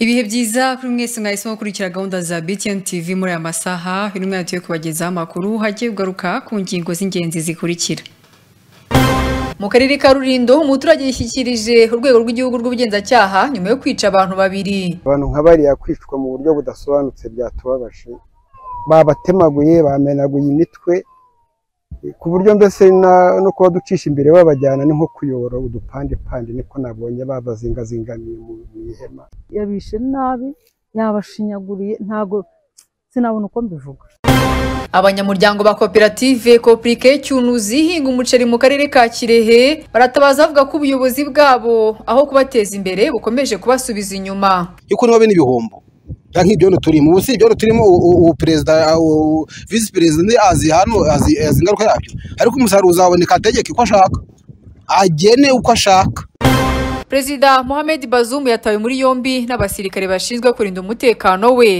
ibihe byiza kuri mwese mwahisemo gukurikira gahunda za BTN TV muri aya masaha intumwa yacu yo kubagezaho amakuru hagiye kugaruka ku ngingo z'ingenzi zikurikira mu karere ka Rulindo umuturage yishyikirije urwego rw'igihugu rw'ubugenzacyaha nyuma yo kwica abantu babiri abantu nka bariya kwicwa mu buryo budasobanutse byatubabaje babatemaguye bamenaguye imitwe ku buryo mbese na- no kuba ducisha imbere babajyana ni nko kuyobora udupandepande niko nabonye babazingazingamiye mu mu ihema yabishe nabi yabashinyaguriye ntabwo sinabona uko mbivuga abanyamuryango ba koperative Koprike Cyunuzi ihinga umuceri mu karere ka Kirehe baratabaza avuga ko ubuyobozi bwabo aho kubateza imbere bukomeje kubasubiza inyuma yuko niba n'ibihombo nta nk'ibyondo turimo ubu si ibyondo turimo u- u- ubu perezida u- visi perezida undi azi hano azi azi ingaruka yabyo ariko umusaruro uzaboneka ategeke uko ashaka agene uko ashaka Perezida Mohamed Bazoum yatawe muri yombi n'abasirikare bashinzwe kurinda umutekano we.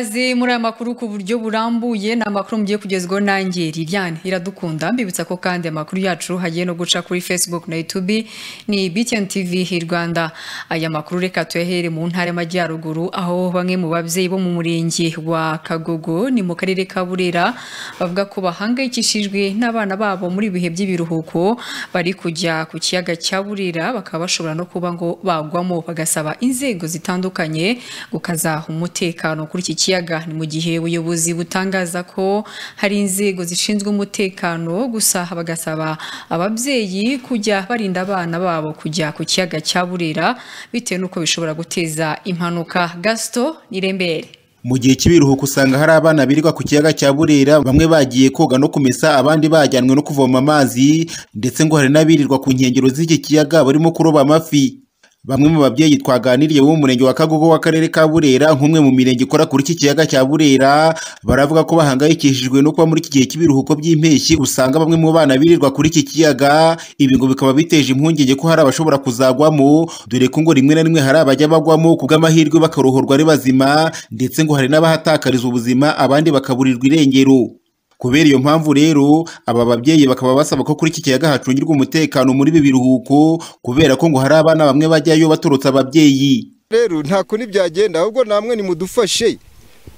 Azi muri aya makuru ku buryo burambuye ni amakuru mugiye kugezwaho nanjye Liliane Iradukunda mbibutsa ko kandi amakuru yacu hagiye no guca kuri Facebook na YouTube ni BTN TV hi Rwanda aya makuru reka tuyahere mu ntara y'amajyaruguru aho bamwe mu babyeyi bo mu murenge wa Kagogo ni mu karere ka Burera bavuga ko bahangayikishijwe n'abana babo muri ibihe by'ibiruhuko bari kujya ku kiyaga cya Burera bakaba bashobora no kuba ngo bagwamo bagasaba inzego zitandukanye gukaza umutekano kuri iki kiyaga ni mu gihe ubuyobozi butangaza ko hari inzego zishinzwe umutekano gusa bagasaba ababyeyi kujya barinda abana babo kujya ku kiyaga cya Burera bitewe n'uko bishobora guteza impanuka Gaston Nirembere Mu gihe cy'ibiruhuko usanga hari abana birirwa ku kiyaga cya Burera bamwe bagiye koga no kumesa abandi bajyanwe no kuvoma amazi ndetse ngo hari n'abirirwa ku nkengero z'iki kiyaga barimo kuroba amafi. Bamwe mu babyeyi twaganiriye bo mu murenge wa Kagogo w'akarere ka Burera nk'umwe mu mirenge ikora kuri iki kiyaga cya Burera baravuga ko bahangayikishijwe no kuba muri iki gihe cy'ibiruhuko by'impeshyi usanga bamwe mu bana birirwa kuri iki kiyaga ibi ngo bikaba biteje impungenge ko hari abashobora kuzagwamo dore ko ngo rimwe na rimwe hari abajya bagwamo ku bw'amahirwe bakarohorwa ari bazima ndetse ngo hari n'abahatakariza ubuzima abandi bakaburirwa irengero kubera iyo mpamvu rero aba babyeyi bakaba basaba ko kuri iki kiyaga hacungirwa umutekano muri ibi biruhuko kubera ko ngo hari abana bamwe bajyayo baturutse ababyeyi rero nta kundi byagenda ahubwo namwe nimudufashe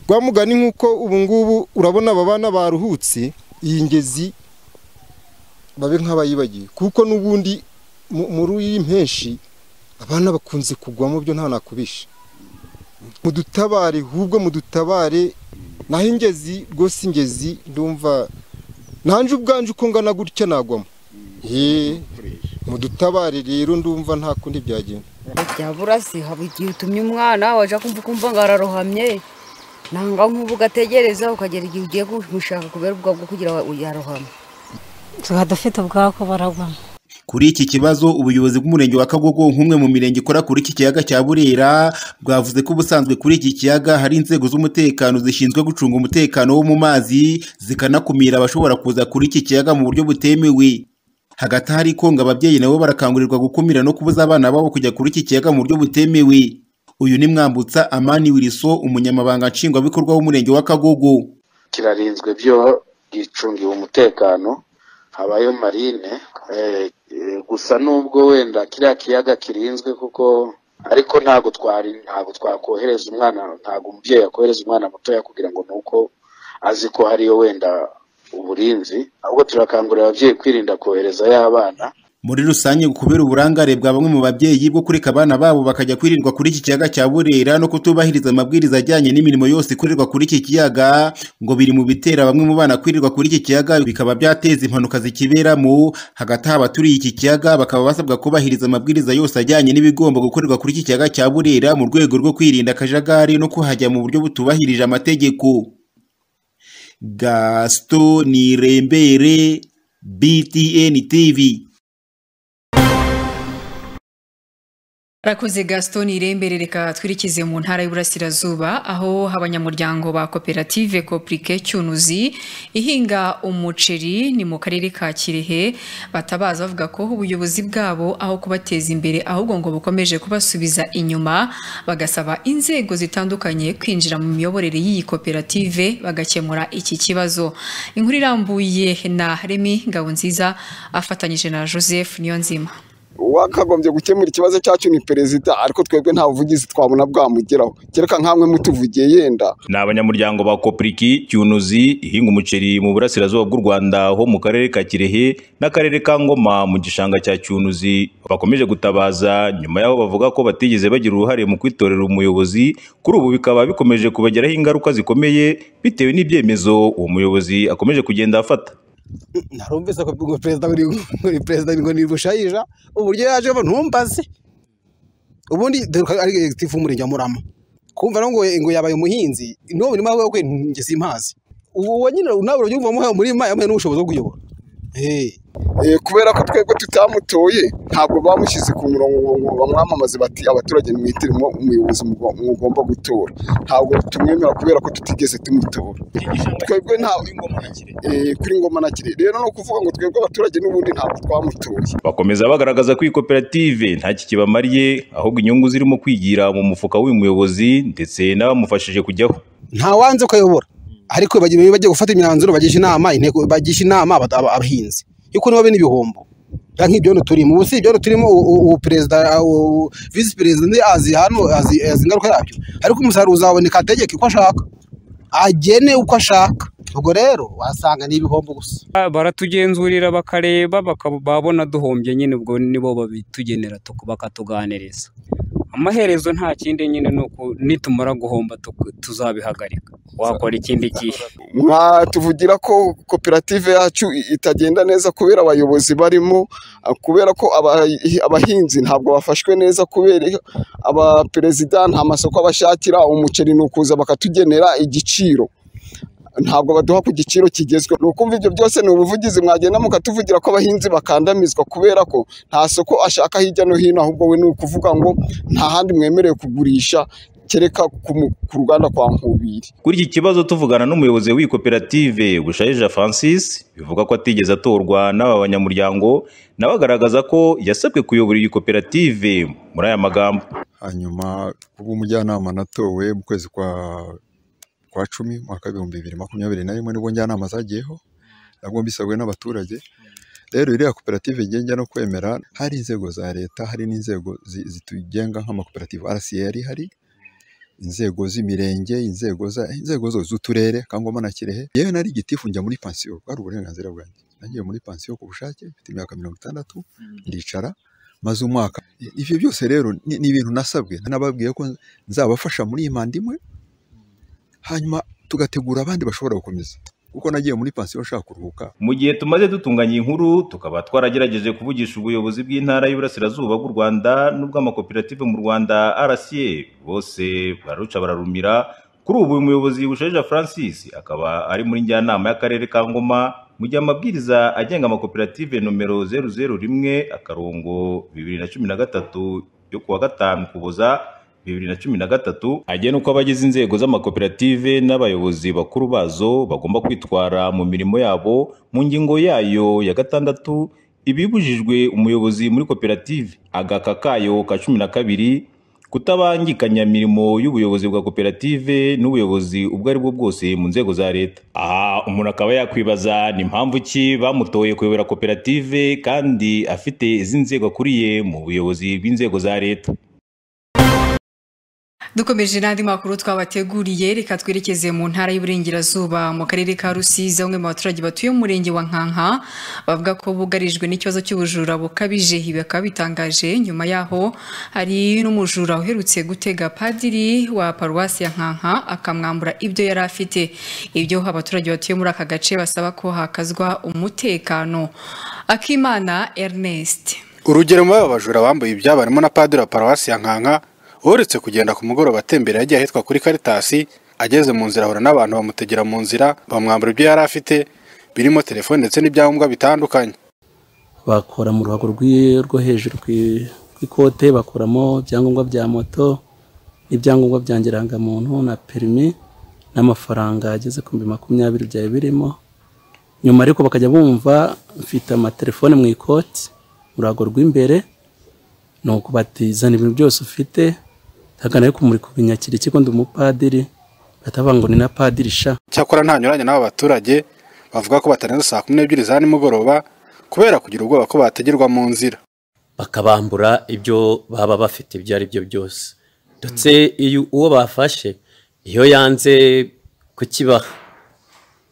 rwa mugani nk'uko ubu ngubu urabona aba bana baruhutse iyi ngezi babe nk'abayibagiwe kuko n'ubundi mu- muri iyi mpenshi abana bakunze kugwa mu byo nta nakubisha mudutabare ahubwo mudutabare naho ingezi rwose ingezi ndumva nanjye ubwanje uko ngana gutya nagwamo Yee, mudutabare rero ndumva nta kundi byagenda byabura si haba igihe utumye umwana waje kumva ukumva ngo ararohamye nanga nk'ubu ugategereza ukagera igihe ugiye kumushaka kubera ubwo bwo kugira ngo yarohame tukaba dufite ubwako baragwa Kuri iki kibazo ubuyobozi bw'umurenge wa Kagogo nk'umwe mu mirenge ikora kuri iki kiyaga cya Burera bwavuze ko ubusanzwe kuri iki kiyaga hari inzego z'umutekano zishinzwe gucunga umutekano wo mu mazi zikanakumira abashobora kuza kuri iki kiyaga mu buryo butemewe. Hagati hari ko ngo ababyeyi nabo barakangurirwa gukumira no kubuza abana babo kujya kuri iki kiyaga mu buryo butemewe. Uyu ni Mwambutsa Amani Wiliso umunyamabanga nshingwabikorwa w'umurenge wa Kagogo. kirarinzwe byo gicungiwe umutekano habayo marine eh, eh, gusa nubwo wenda kiriya kiyaga kirinzwe kuko ariko ntabwo twari ntabwo twakohereza umwana ntabwo umubyeyi yakohereza umwana mutoya kugira ngo nuko azi ko hariyo wenda uburinzi ahubwo turakangurira ababyeyi kwirinda kohereza y'abana Muri rusange ngo kubera uburangare bwa bamwe mu babyeyi bwo kureka abana babo bakajya kwirirwa kuri iki kiyaga cya Burera no kutubahiriza amabwiriza ajyanye n'imirimo yose ikorerwa kuri iki kiyaga ngo biri mu bitera bamwe mu bana kwirirwa kuri iki kiyaga bikaba byateza impanuka zikiberamo hagati aho abaturiye iki kiyaga bakaba basabwa kubahiriza amabwiriza yose ajyanye n'ibigomba gukorerwa kuri iki kiyaga cya Burera mu rwego rwo kwirinda akajagari no kuhajya mu buryo butubahirije amategeko Gaston Nirembere BTN TV Rakoze Gaston Irembere reka twirikize mu ntara y'Uburasirazuba aho abanyamuryango ba koperative Koprike Cyunuzi ihinga umuceri ni mu karere ka Kirehe batabaza bavuga ko ubuyobozi bwabo aho kubateza imbere ahubwo ngo bukomeje kubasubiza inyuma bagasaba inzego zitandukanye kwinjira mu miyoborere y'iyi koperative bagakemura iki kibazo inkuru irambuye na Remy Ngabonziza afatanyije na Joseph Niyonzima wakagombye gukemura ikibazo cyacu ni perezida ariko twebwe nta buvugizi twabona bwamugeraho kereka nkamwe mutuvugiye yenda ni abanyamuryango ba kopriki cyunuzi ihinga umuceri mu burasirazuba bw'u rwanda ho mu karere ka kirehe n'akarere ka ngoma mu gishanga cya cyunuzi bakomeje gutabaza nyuma y'aho bavuga ko batigeze bagira uruhare mu kwitorera umuyobozi kuri ubu bikaba bikomeje kubagiraho ingaruka zikomeye bitewe n'ibyemezo uwo muyobozi akomeje kugenda afata narumvise ko ngo perezida buri buri perezida ngo ni bushayija uburyo yaje ntumbaze ubundi dore ko ari egisifu umurenge wa murama kumva rero ngo ngo yabaye umuhinzi n'uwo murima we we njye simpazi uwo nyine nawe urumva umuhaye umurima yamuhaye n'ubushobozi bwo kuyobora Eh, Eh, kubera ko twebwe tutamutoye ntabwo bamushyize ku murongo ngo- ngo bamwamamaze bati abaturage mwitirimo umuyobozi mugo- mugomba gutora ntabwo tumwemera kubera ko tutigeze tumutora twebwe ntabwo eh, kuri ngoma na kire rero ni ukuvuga ngo twebwe abaturage n'ubundi ntabwo twamutoye bakomeza bagaragaza ko iyi koperative ntacyo kibamariye ahubwo inyungu zirimo kwigira mu mufuka w'uyu muyobozi ndetse n'abamufashije kujyaho ntawanze ukayobora ariko bagira bagiye gufata imyanzuro bagisha inama intego bagisha inama aba- aba- abahinzi yuko nibo bene ibihombo ya nk'ibyondo turimo ubu si ibyondo turimo u- u- ubu perezida u- visi perezida ndi azi hano azi azi ingaruka yabyo ariko umusaruro uzaboneka ategeke uko ashaka agene uko ashaka ubwo rero wasanga ni ibihombo gusa baratugenzurira bakareba bakaba- babona duhombye nyine ubwo nibo babitugenera tuku- bakatuganiriza amaherezo nta kindi nyine ni uku nitumara guhomba tuku- tuzabihagarika wakora ikindi gihe mwatuvugira ko koperative yacu i- itagenda neza kubera abayobozi barimo ah, kubera ko abahi- abahinzi ntabwo bafashwe neza kubera iyo abaperezida nta masoko abashakira umuceri ni ukuza bakatugenera igiciro ntabwo baduha ku giciro kigezweho ni ukumva ibyo byose ni ubuvugizi mwagenda mukatuvugira ko abahinzi bakandamizwa kubera ko nta soko ashaka hirya no hino ahubwo we ni ukuvuga ngo nta handi mwemerewe kugurisha kereka ku mu- ku ruganda kwa nkubiri kuri iki kibazo tuvugana n'umuyobozi w'iyi koperative bushayija francis bivuga ko atigeze atorwa n'aba banyamuryango nawe agaragaza ko yasabwe kuyobora iyi koperative muri aya magambo hanyuma kuba umujyanama natowe mu kwezi kwa kwa cumi mwaka w'ibihumbi bibiri makumyabiri na rimwe nibwo njyanama zagiyeho nabwo mbisabwe n'abaturage rero iriya koperative igiye njya no kwemera hari inzego za leta hari n'inzego zi- zitugenga nk'amakoperative RCR hari inzego z'imirenge inzego za inzego zose z'uturere kangoma na kirehe yewe nari gitifu njya muri pansiyo bwari uburenganzira bwanjye nagiye muri pansiyo ku bushake mfite imyaka mirongo itandatu ndicara maze umwaka ibyo byose rero ni ni ibintu nasabwe nababwiye ko nzabafasha muri iyi manda imwe hanyuma tugategura abandi bashobora gukomeza kuko nagiye muri pansiyo nshaka kuruhuka mu gihe tumaze dutunganya iyi nkuru tukaba twaragerageje kuvugisha ubuyobozi bw'intara y'uburasirazuba bw'u rwanda n'ubw'amakoperative mu rwanda rca bose bararuca bararumira kuri ubu uyu muyobozi bushaija francis akaba ari muri njyanama y'akarere ka ngoma mu gihe amabwiriza agenga amakoperative nomero zeru zeru rimwe akarongo bibiri na cumi na gatatu yo kuwa gatanu ukuboza bibiri na cumi na gatatu agena uko abagize inzego z'amakoperative n'abayobozi bakuru bazo bagomba kwitwara mu mirimo yabo mu ngingo yayo ya gatandatu ibibujijwe umuyobozi muri koperative agaka kayo ka cumi na kabiri kutabangikanya mirimo y'ubuyobozi bwa koperative n'ubuyobozi ubwo ari bwo bwose mu nzego za leta aha umuntu akaba yakwibaza ni impamvu ki bamutoye kuyobora koperative kandi afite izi nzego akuriye mu buyobozi bw'inzego za leta dukomeje n'andi makuru twabateguriye reka twerekeze mu ntara y'uburengerazuba mu karere ka rusizi bamwe mu baturage batuye mu murenge wa nkanka bavuga ko bugarijwe n'ikibazo cy'ubujura bukabije ibi bakaba bitangaje nyuma yaho hari n'umujura uherutse gutega padiri wa paruwasi ya nkanka akamwambura ibyo yari afite ibyo abaturage batuye muri aka gace basaba ko hakazwa umutekano akimana ernest urugero muri aba bajura bambuye ibyabo harimo na padiri wa paruwasi ya nkanka uretse kugenda ku mugoroba atembera yagiye ahitwa kuri karitasi ageze mu nzira ahura n'abantu bamutegera mu nzira bamwambura ibyo yari afite birimo telefone ndetse n'ibyangombwa bitandukanye bakora mu ruhago rw'i- rwo hejuru ku i- ku ikote bakuramo ibyangombwa bya moto n'ibyangombwa bya ngirangamuntu na perimi n'amafaranga ageze ku bihumbi makumyabiri byari birimo nyuma ariko bakajya bumva mfite amatelefone mu ikoti mu ruhago rw'imbere ni ukubatizana ibintu byose ufite hagana ariko muri kubinyakira ikigo ndi umupadiri batavuga ngo ni na padiri sha cyakora ntanyuranye n'aba baturage bavuga ko batarenza saa kumi n'ebyiri za nimugoroba kubera kugira ubwoba ko bategerwa mu nzira bakabambura ibyo baba bafite ibyo ari byo byose ndetse iyo uwo bafashe iyo yanze kukibaha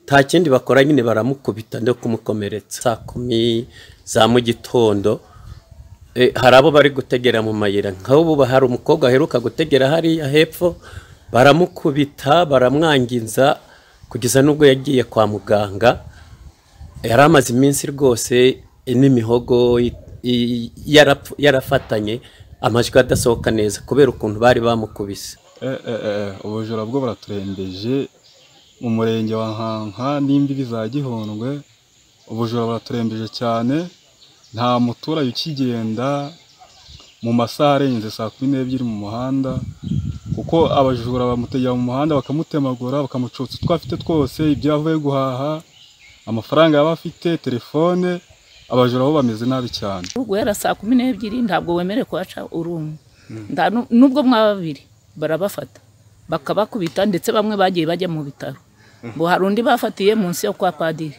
nta kindi bakora nyine baramukubita no kumukomeretsa saa kumi za mu gitondo Eh, hari abo bari gutegera mu mayira nk'ubu hari umukobwa aheruka gutegera hariya hepfo baramukubita baramwangiza kugeza n'ubwo yagiye kwa muganga yari amaze iminsi rwose n'imihogo i- i- yarapfu- yarafatanye amajwi adasohoka neza kubera ukuntu bari bamukubise ubujura bwo buraturembeje mu murenge wa nkanka n'imbibi za gihundwe ubujura buraturembeje cyane nta muturage ukigenda mu masaha arenze saa kumi n'ebyiri mu muhanda kuko abajura bamutegera mu muhanda bakamutemagura bakamucutsa utwo afite twose ibyo avuye guhaha amafaranga yaba afite telefone abajura bo bameze nabi cyane guhera saa kumi n'ebyiri ntabwo wemerewe kuhaca uri umwe Nta nu- nubwo mwaba babiri barabafata bakabakubita ndetse bamwe bagiye bajya mu bitaro ngo hari undi bafatiye munsi yo kwa padiri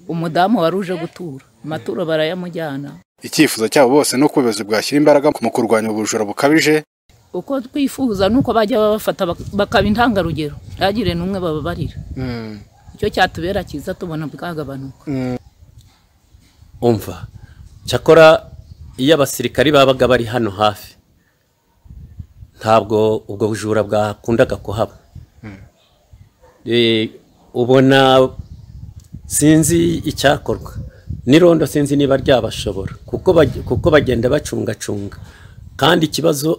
umudamu wari uje gutura amaturo barayamujyana icyifuzo cyabo bose ni uko ubuyobozi bwashyira imbaraga mu kurwanya ubujura bukabije uko twifuza nuko bajya babafata bak- bakaba intangarugero ntagire n'umwe bababarira icyo cyatubera cyiza tubona bwagabanuka umva cyakora iyo abasirikari babaga bari hano hafi ntabwo ubwo bujura bwakundaga kuhaba Eh, ubona sinzi icyakorwa n'irondo sinzi niba ryabashobora kuko bag- kuko bagenda bacungacunga kandi ikibazo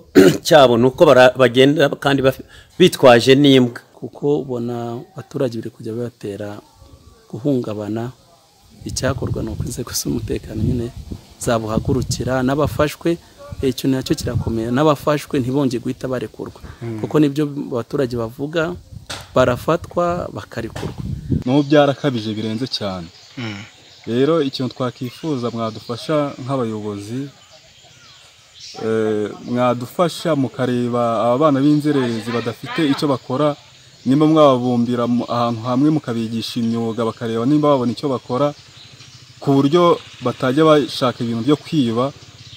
cyabo ni uko bara- bagenda kandi baf- bitwaje n'imbwa kuko ubona abaturage biri kujya bibatera guhungabana icyakorwa ni uko inzego z'umutekano nyine zabuhagurukira n'abafashwe eh, icyo nacyo kirakomeye n'abafashwe ntibonge guhita barekurwa kuko nibyo abaturage bavuga barafatwa bakarekurwa n'ubu byarakabije birenze cyane rero ikintu twakwifuza mwadufasha nk'abayobozi eh, mwadufasha mukareba aba bana b'inzererezi badafite icyo bakora nimba mwababumbira mu- ahantu hamwe mukabigisha imyuga bakareba nimba babona icyo bakora ku buryo batajya bashaka ibintu byo kwiba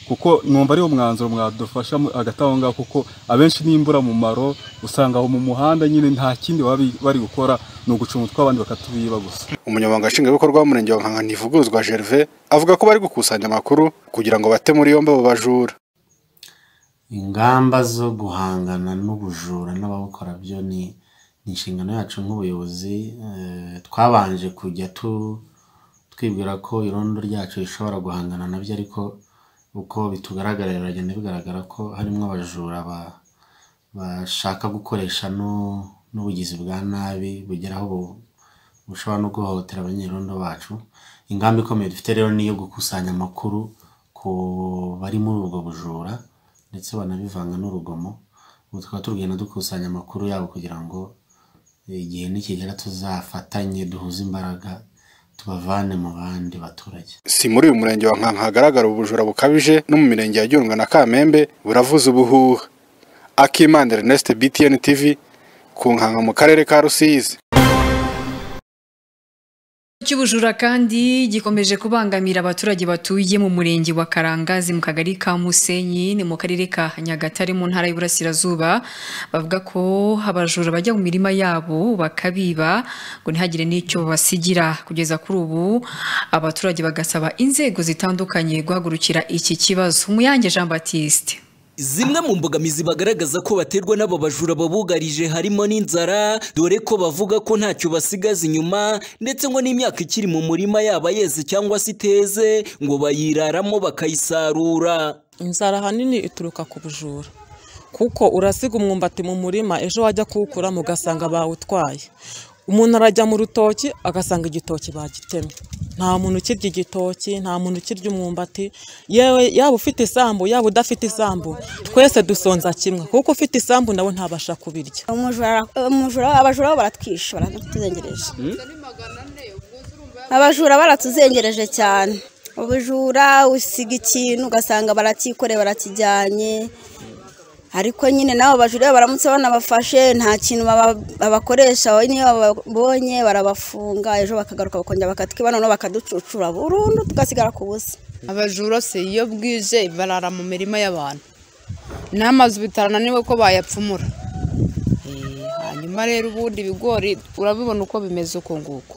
kuko numva ariwo mwanzuro mwadufasha mu- hagati aho ngaho kuko abenshi n'imburamumaro usanga aho mu muhanda nyine nta kindi baba bi- bari gukora ni ugucunga utw'abandi bakatubiba gusa umunyamabanga nshingwabikorwa w'umurenge wa nkanka ntivuguruzwa gervais avuga ko bari gukusanya amakuru kugira ngo bate muri yombi abo bajura ingamba zo guhangana n'ubujura n'ababukora byo ni ni inshingano yacu nk'ubuyobozi eh, twabanje kujya tu- twibwira ko irondo ryacu rishobora guhangana nabyo ariko uko bitugaragarira biragenda bigaragara ko harimo abajura ba- bashaka gukoresha no- n'ubugizi bwa nabi bugera aho bu- bushobora no guhohotera abanyerondo bacu ingamba ikomeye dufite rero ni iyo gukusanya amakuru ku bari muri ubwo bujura ndetse banabivanga n'urugomo ubu tukaba tugenda dukusanya amakuru yabo kugira ngo igihe nikigera tuzafatanye duhuze imbaraga tubavane mu bandi baturage si muri uyu murenge wa nkanka hagaragara ubujura bukabije no mu mirenge ya gihundwe na kamembe buravuza ubuhuha akimana ernest btn tv ku nkanka mu karere ka rusizi cy'ubujura kandi gikomeje kubangamira abaturage batuye mu murenge wa Karangazi mu kagari ka Musenyi ni mu karere ka Nyagatare mu ntara y'Iburasirazuba bavuga ko abajura bajya mu mirima yabo bakabiba ngo ntihagire n'icyo babasigira kugeza kuri ubu abaturage bagasaba inzego zitandukanye guhagurukira iki kibazo Muyange Jean Baptiste Zimwe mu mbogamizi bagaragaza ko baterwa n'aba bajura babugarije harimo n'inzara dore ko bavuga ko ntacyo basigaza inyuma ndetse ngo n'imyaka ikiri mu murima yaba yeze cyangwa se iteze ngo bayiraramo bakayisarura. inzara ahanini ituruka ku bujura kuko urasiga umwumbati mu murima ejo wajya kuwukuramo ugasanga bawutwaye umuntu arajya mu rutoki agasanga igitoki bagitemye nta muntu ukirya igitoki nta muntu ukirya umwumbati yewe yaba ufite isambu yaba udafite isambu twese dusonza kimwe kuko ufite isambu nawe ntabasha kubirya umujura umujura abajura baratwishe baratuzengereje abajura baratuzengereje cyane ubujura usiga ikintu ugasanga barakikoreye barakijyanye ariko nyine n'abo bajura iyo baramutse banabafashe nta kintu baba- babakoresha wowe niyo bababonye barabafunga ejo bakagaruka bakongera bakatwiba noneho bakaducucura burundu tugasigara ku busa abajura se iyo bwije barara mu mirima y'abantu n'amazu bitarananiwe ko bayapfumura Eh, hanyuma rero ubundi ibigori urabibona uko bimeze uko nguko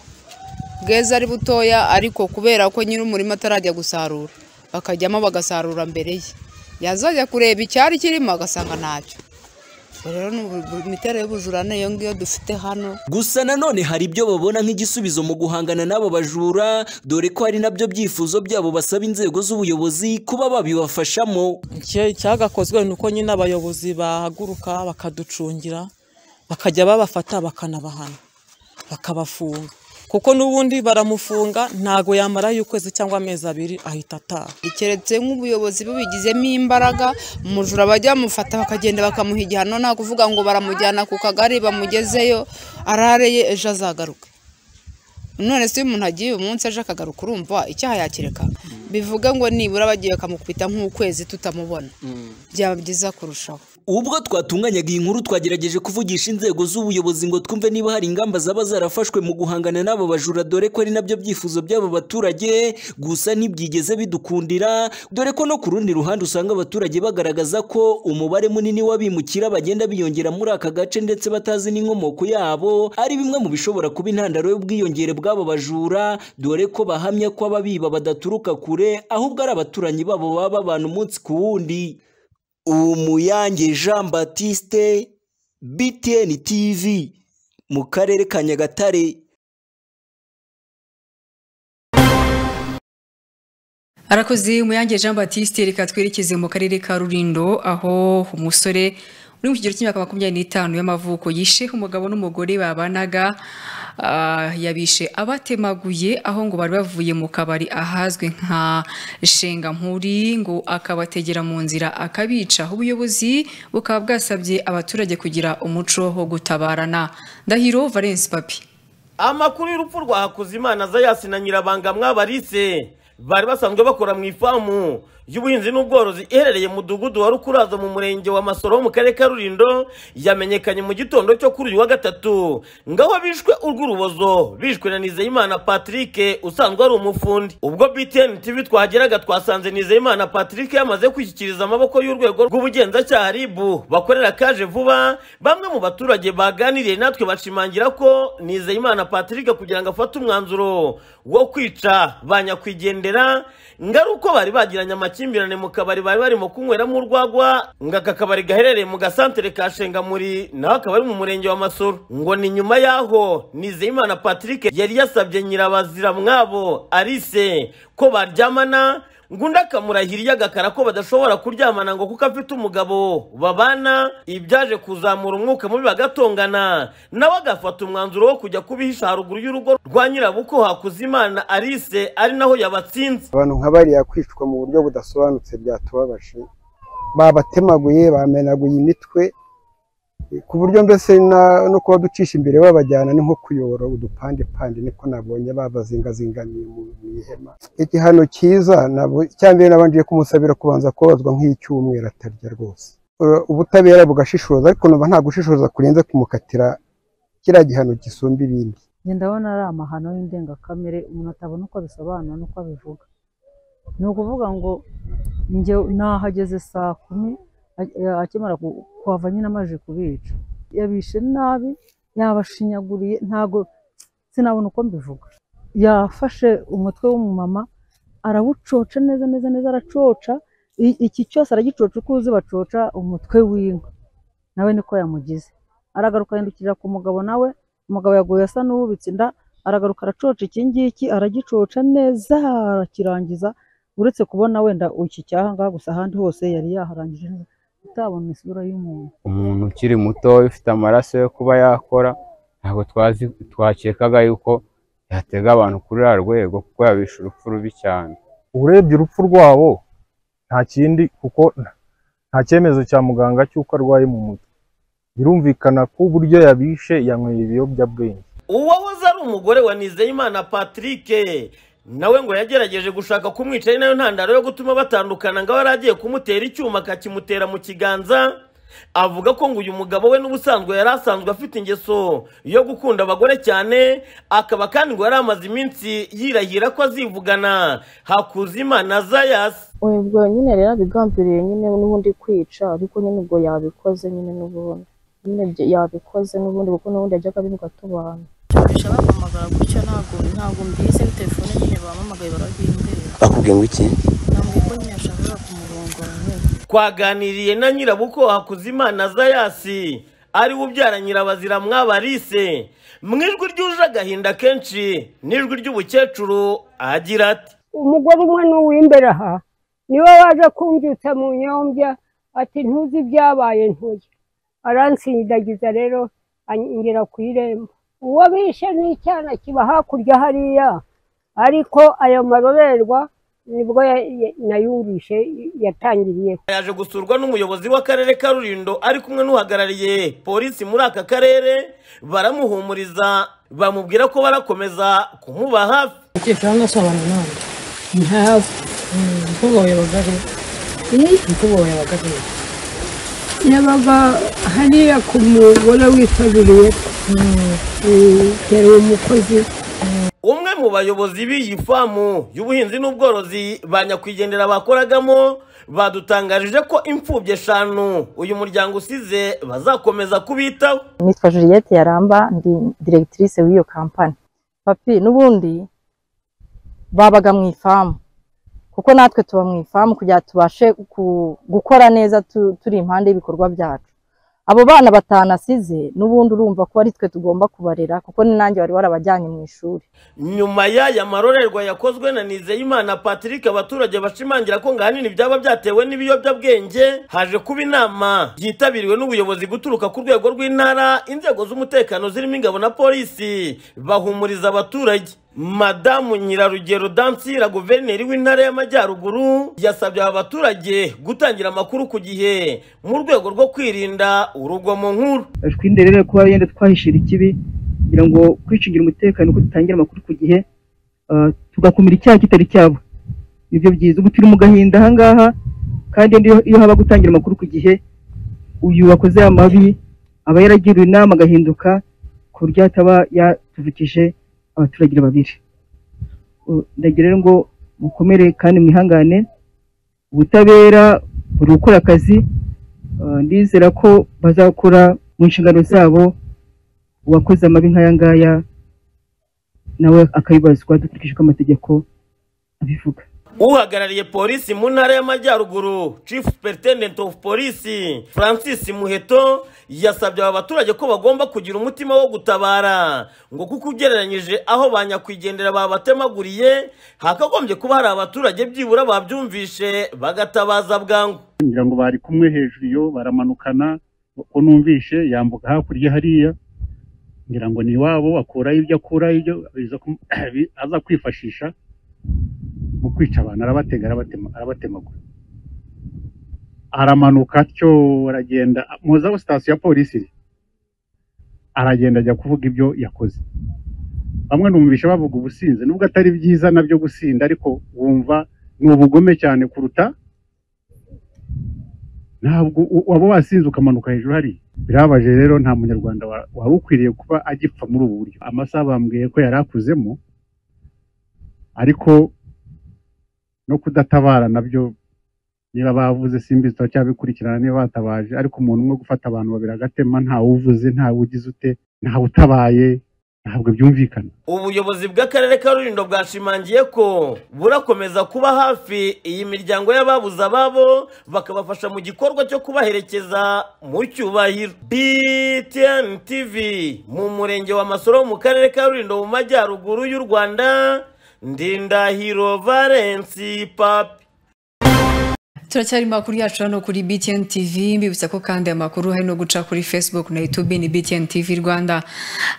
bweza ari butoya ariko kubera ko nyiri umurima atarajya gusarura bakajyamo bagasarura mbere ye yazajya kureba icyari kirimo agasanga ntacyo Ubwo rero ni ubu- imiterere y'ubujura ni iyo ngiyo dufite hano gusa nanone hari ibyo babona nk'igisubizo mu guhangana n'abo bajura dore ko hari nabyo byifuzo byabo basaba inzego z'ubuyobozi kuba babibafashamo Icyo- icyagakozwe ni uko nyine abayobozi bahaguruka bakaducungira bakajya babafata bakanabahana bakabafunga kuko n'ubundi baramufunga ntago yamarayo ukwezi cyangwa amezi abiri ahita ataha keretse nk'ubuyobozi bubigizemo imbaraga umujura bajya bamufata bakagenda bakamuha igihano nta kuvuga ngo baramujyana ku kagari bamugezeyo arareye ejo azagaruke none se iyo umuntu agiye uyu munsi aje akagaruka urumva icyaha yakireka bivuge ngo nibura bagiye bakamukubita nk'ukwezi tutamubona byaba byiza kurushaho ubwo twatunganyaga iyi nkuru twagerageje kuvugisha inzego z'ubuyobozi ngo twumve niba hari ingamba zaba zarafashwe mu guhangana n'abo bajura dore ko ari nabyo byifuzo by'aba baturage gusa ntibyigeze bidukundira dore ko no ku rundi ruhande usanga abaturage bagaragaza ko umubare munini w'abimukira bagenda biyongera muri aka gace ndetse batazi n'inkomoko yabo ari bimwe mu bishobora kuba intandaro y'ubwiyongere bw'aba bajura dore ko bahamya ko ababiba badaturuka kure ahubwo ari abaturanyi babo baba babana umunsi ku wundi umuyange jean batiste btn tv mu karere ka nyagatare arakoze umuyange jean batiste reka twerekeze mu karere ka rurindo aho umusore uri mu kigero cy'imyaka makumyabiri n'itanu y'amavuko yishe umugabo n'umugore babanaga ah, yabishe abatemaguye aho ngo bari bavuye mu kabari ahazwi nka nshengampuri ngo akabategera mu nzira akabica ubuyobozi bukaba bwasabye abaturage kugira umuco wo gutabarana ndahiro valence papi amakuru y'urupfu rwa hakuzimana zayasi na nyirabanga mwabarise bari basanzwe bakora mu ifamu y'ubuhinzi n'ubworozi iherereye mu mudugudu wa rukurazo mu murenge wa masoro ho mu karere ka rulindo yamenyekanye mu gitondo cyo kuri uyu wa gatatu ngaho bishwe urw'urubozo bishwe na nizeyimana patrick usanzwe ari umufundi ubwo btn tv twageraga twasanze nizeyimana patrick yamaze kwishyikiriza amaboko y'urwego rw'ubugenzacyaha ribu bakorera kaje vuba bamwe mu baturage baganiriye natwe bashimangira ko nizeyimana patrick kugira ngo afate umwanzuro wo kwica ba nyakwigendera ngo ari uko bari bagiranye amakimbirane mu kabari bari barimo kunyweramo urwagwa ngo aka kabari gaherereye mu gasantere ka shengamuri naho akaba ari mu murenge wa masoro ngo ni nyuma y'aho nizeyimana patrick yari yasabye nyirabazira mwabo arise ko baryamana ngo undi akamurahiriye agakara ko badashobora kuryamana ngo kuko afite umugabo babana ibyaje kuzamura umwuka mubi bagatongana nawe agafata umwanzuro wo kujya kubihisha haruguru y'urugo rwa nyirabuko hakuzimana arise ari naho yabatsinze abantu nka bariya kwicwa mu buryo budasobanutse byatubabaje babatemaguye bamenaguye imitwe ku buryo mbese na- no kuba ducisha imbere babajyana ni nko kuyobora udupande pande niko nabonye babazingazingamiye mu mu ihema igihano cyiza nabo- icyambere nabanje kumusabira kubanza kubabazwa nk'icyumweru atarya rwose Ura- ubutabera bugashishoza ariko numva nta gushishoza kurenze kumukatira kiriya gihano gisumba ibindi njye ndabona ari amahano y'indengakamere umuntu atabona uko abisobanura n'uko abivuga ni ukuvuga ngo njye nahageze saa kumi a- a- akimara ku- kuhava nyine amaze kubica yabishe nabi yabashinyaguriye ntago sinabona uko mbivuga yafashe umutwe w'umumama arawucoca neza neza neza aracoca I- iki cyose aragicoca uko uzi bacoca umutwe w'inka nawe niko yamugize aragaruka yandukirira ku mugabo nawe umugabo yaguye asa n'uwubitse inda aragaruka aracoca iki ngiki aragicoca neza arakirangiza uretse kubona wenda iki cyaha ngaha gusa ahandi hose yari yaharangije neza utabona isura y'umuntu umuntu ukiri muto ufite amaraso yo kuba yakora ntabwo twazi twakekaga yuko yatega abantu kuri uriya rwego kuko yabishe urupfu rubi cyane urebye urupfu rwabo nta kindi kuko nta cyemezo cya muganga cy'uko arwaye mu mutwe birumvikana ko uburyo yabishe yanyweye ibiyobyabwenge uwahoze ari umugore wa nizeyimana patrick nawe ngo yagerageje gushaka kumwica ari nayo ntandaro yo gutuma batandukana ngo aba yari agiye kumutera icyuma akakimutera mu kiganza avuga ko ngo uyu mugabo we n'ubusanzwe yari asanzwe afite ingeso yo gukunda abagore cyane akaba kandi ngo yari amaze iminsi yirahira ko azivugana hakuzimana zayasi uyu ubwo nyine rero abigambiriye nyine n'ubundi kwica ariko nyine ubwo yabikoze nyine n'ubundi nyine bye- yabikoze n'ubundi kuko n'ubundi yajyaga abivuga tubana kurusha bampamagara gutya ntabwo ntabwo mbizi telefone nyine bampamagaye barabimbera bakubwiye ngo iki ntabwo ko nyine yashakaga kumurongora nyine twaganiriye na nyirabuko hakuzimana zayasi ari we ubyara nyirabazira mwabarise mu ijwi ryuje agahinda kenshi n'ijwi ry'ubukecuru agira ati umugore umwe n'uw'imbere aha niwe waje kumbyutsa mu nyombya ati ntuzi ibyabaye ntuye aransindagiza rero angira ku irembo uwo bishe n'icyana kiba hakurya hariya ariko ayo marorerwa nibwo ya- ya- nayumvishe yatangiriyeho yaje gusurwa n'umuyobozi w'akarere ka rurindo ari kumwe n'uhagarariye polisi muri aka karere baramuhumuriza bamubwira ko barakomeza kumuba hafi cyangwa se abantu n'abandi ni hafi umukobwa wawe bagari umukobwa wawe bagari yabaga hariya ku mugore witabiriye mm, yari umukozi umwe mu bayobozi b'iyi famu y'ubuhinzi n'ubworozi ba nyakwigendera bakoragamo badutangarije ko imfubyi eshanu uyu muryango usize bazakomeza kubitaho nitwa juliette yaramba ndi directrice w'iyo kampani papi n'ubundi babaga mu ifamu kuko natwe tuba mu ifamu kugira ngo tubashe ku- gukora neza tu- turi impande y'ibikorwa byacu abo bana batanasize n'ubundi urumva ko ari twe tugomba kubarera kuko ni nanjye wari warabajyanye mu ishuri nyuma y'aya marorerwa yakozwe na nizeyimana patrick abaturage bashimangira ko ngo ahanini byaba byatewe n'ibiyobyabwenge haje kuba inama yitabiriwe n'ubuyobozi guturuka ku rwego rw'intara inzego z'umutekano zirimo ingabo na polisi bahumuriza abaturage madamu nyirarugero dansira guverineri w'intara y'amajyaruguru yasabye aba baturage gutangira amakuru ku gihe mu rwego rwo kwirinda urugomo nkuru twirinde rero kuba yenda twahishira ikibi kugira ngo kwicungira umutekano ko dutangira amakuru ku gihe ah, tugakumira icyaha kitari cyabo nibyo byiza ubu turi mu gahinda ahangaha kandi iyo iyo haba gutangira amakuru ku gihe uyu wakoze aya mabi aba yaragiriwe inama agahinduka ku buryo ataba yatuvukije abaturage babiri Uh, ndagira rero ngo mukomere kandi mwihangane ubutabera buri gukora akazi Uh, ndizera ko bazakora mu nshingano zabo uwakoze amabi nk'aya ngaya nawe akabibazwa dukurikije uko amategeko abivuga uhagarariye polisi mu ntara y'amajyaruguru chief superintendent of police francis muheto yasabye aba baturage ko bagomba kugira umutima wo gutabara ngo kuko ugereranyije aho ba nyakwigendera babatemaguriye hakagombye kuba hari abaturage byibura babyumvishe bagatabaza bwangu ngira ngo bari kumwe hejuru yo baramanukana uko numvishe yambuka hakurya hariya ngira ngo ni iwabo akurayo ibyo akurayo ibyo aza kum- aza kwifashisha mu kwica abantu arabatega arabatema- arabatemagura aramanuka atyo aragenda muzi aho sitasiyo ya polisi iri aragenda ajya kuvuga ibyo yakoze bamwe numvisha bavuga ubusinzi nubwo atari byiza nabyo gusinda ariko wumva ni ubugome cyane kuruta ntabwo u- waba wasinze ukamanuka hejuru hariya birabaje rero nta munyarwanda wa- wari ukwiriye kuba agipfa muri ubu buryo amasaha bambwiye ko yari akuzemo ariko no kudatabara nabyo niba bavuze simbizi turacyabikurikirana niba batabaje ariko umuntu umwe gufata abantu babiri agatema ntawe uvuze ntawe ugize ute ntawe utabaye ntabwo byumvikana ubuyobozi bw'akarere ka rulindo bwashimangiye ko burakomeza kuba hafi iyi miryango y'ababuze ababo bakabafasha mu gikorwa cyo kubaherekeza mu cyubahiro btn tv mu murenge wa masoro mu karere ka rulindo mu majyaruguru y'u rwanda ndindahiro valensi papi turacyari mu makuru yacu hano kuri BTN TV mbibutsa ko kandi amakuru hari no guca kuri Facebook na YouTube ni BTN TV Rwanda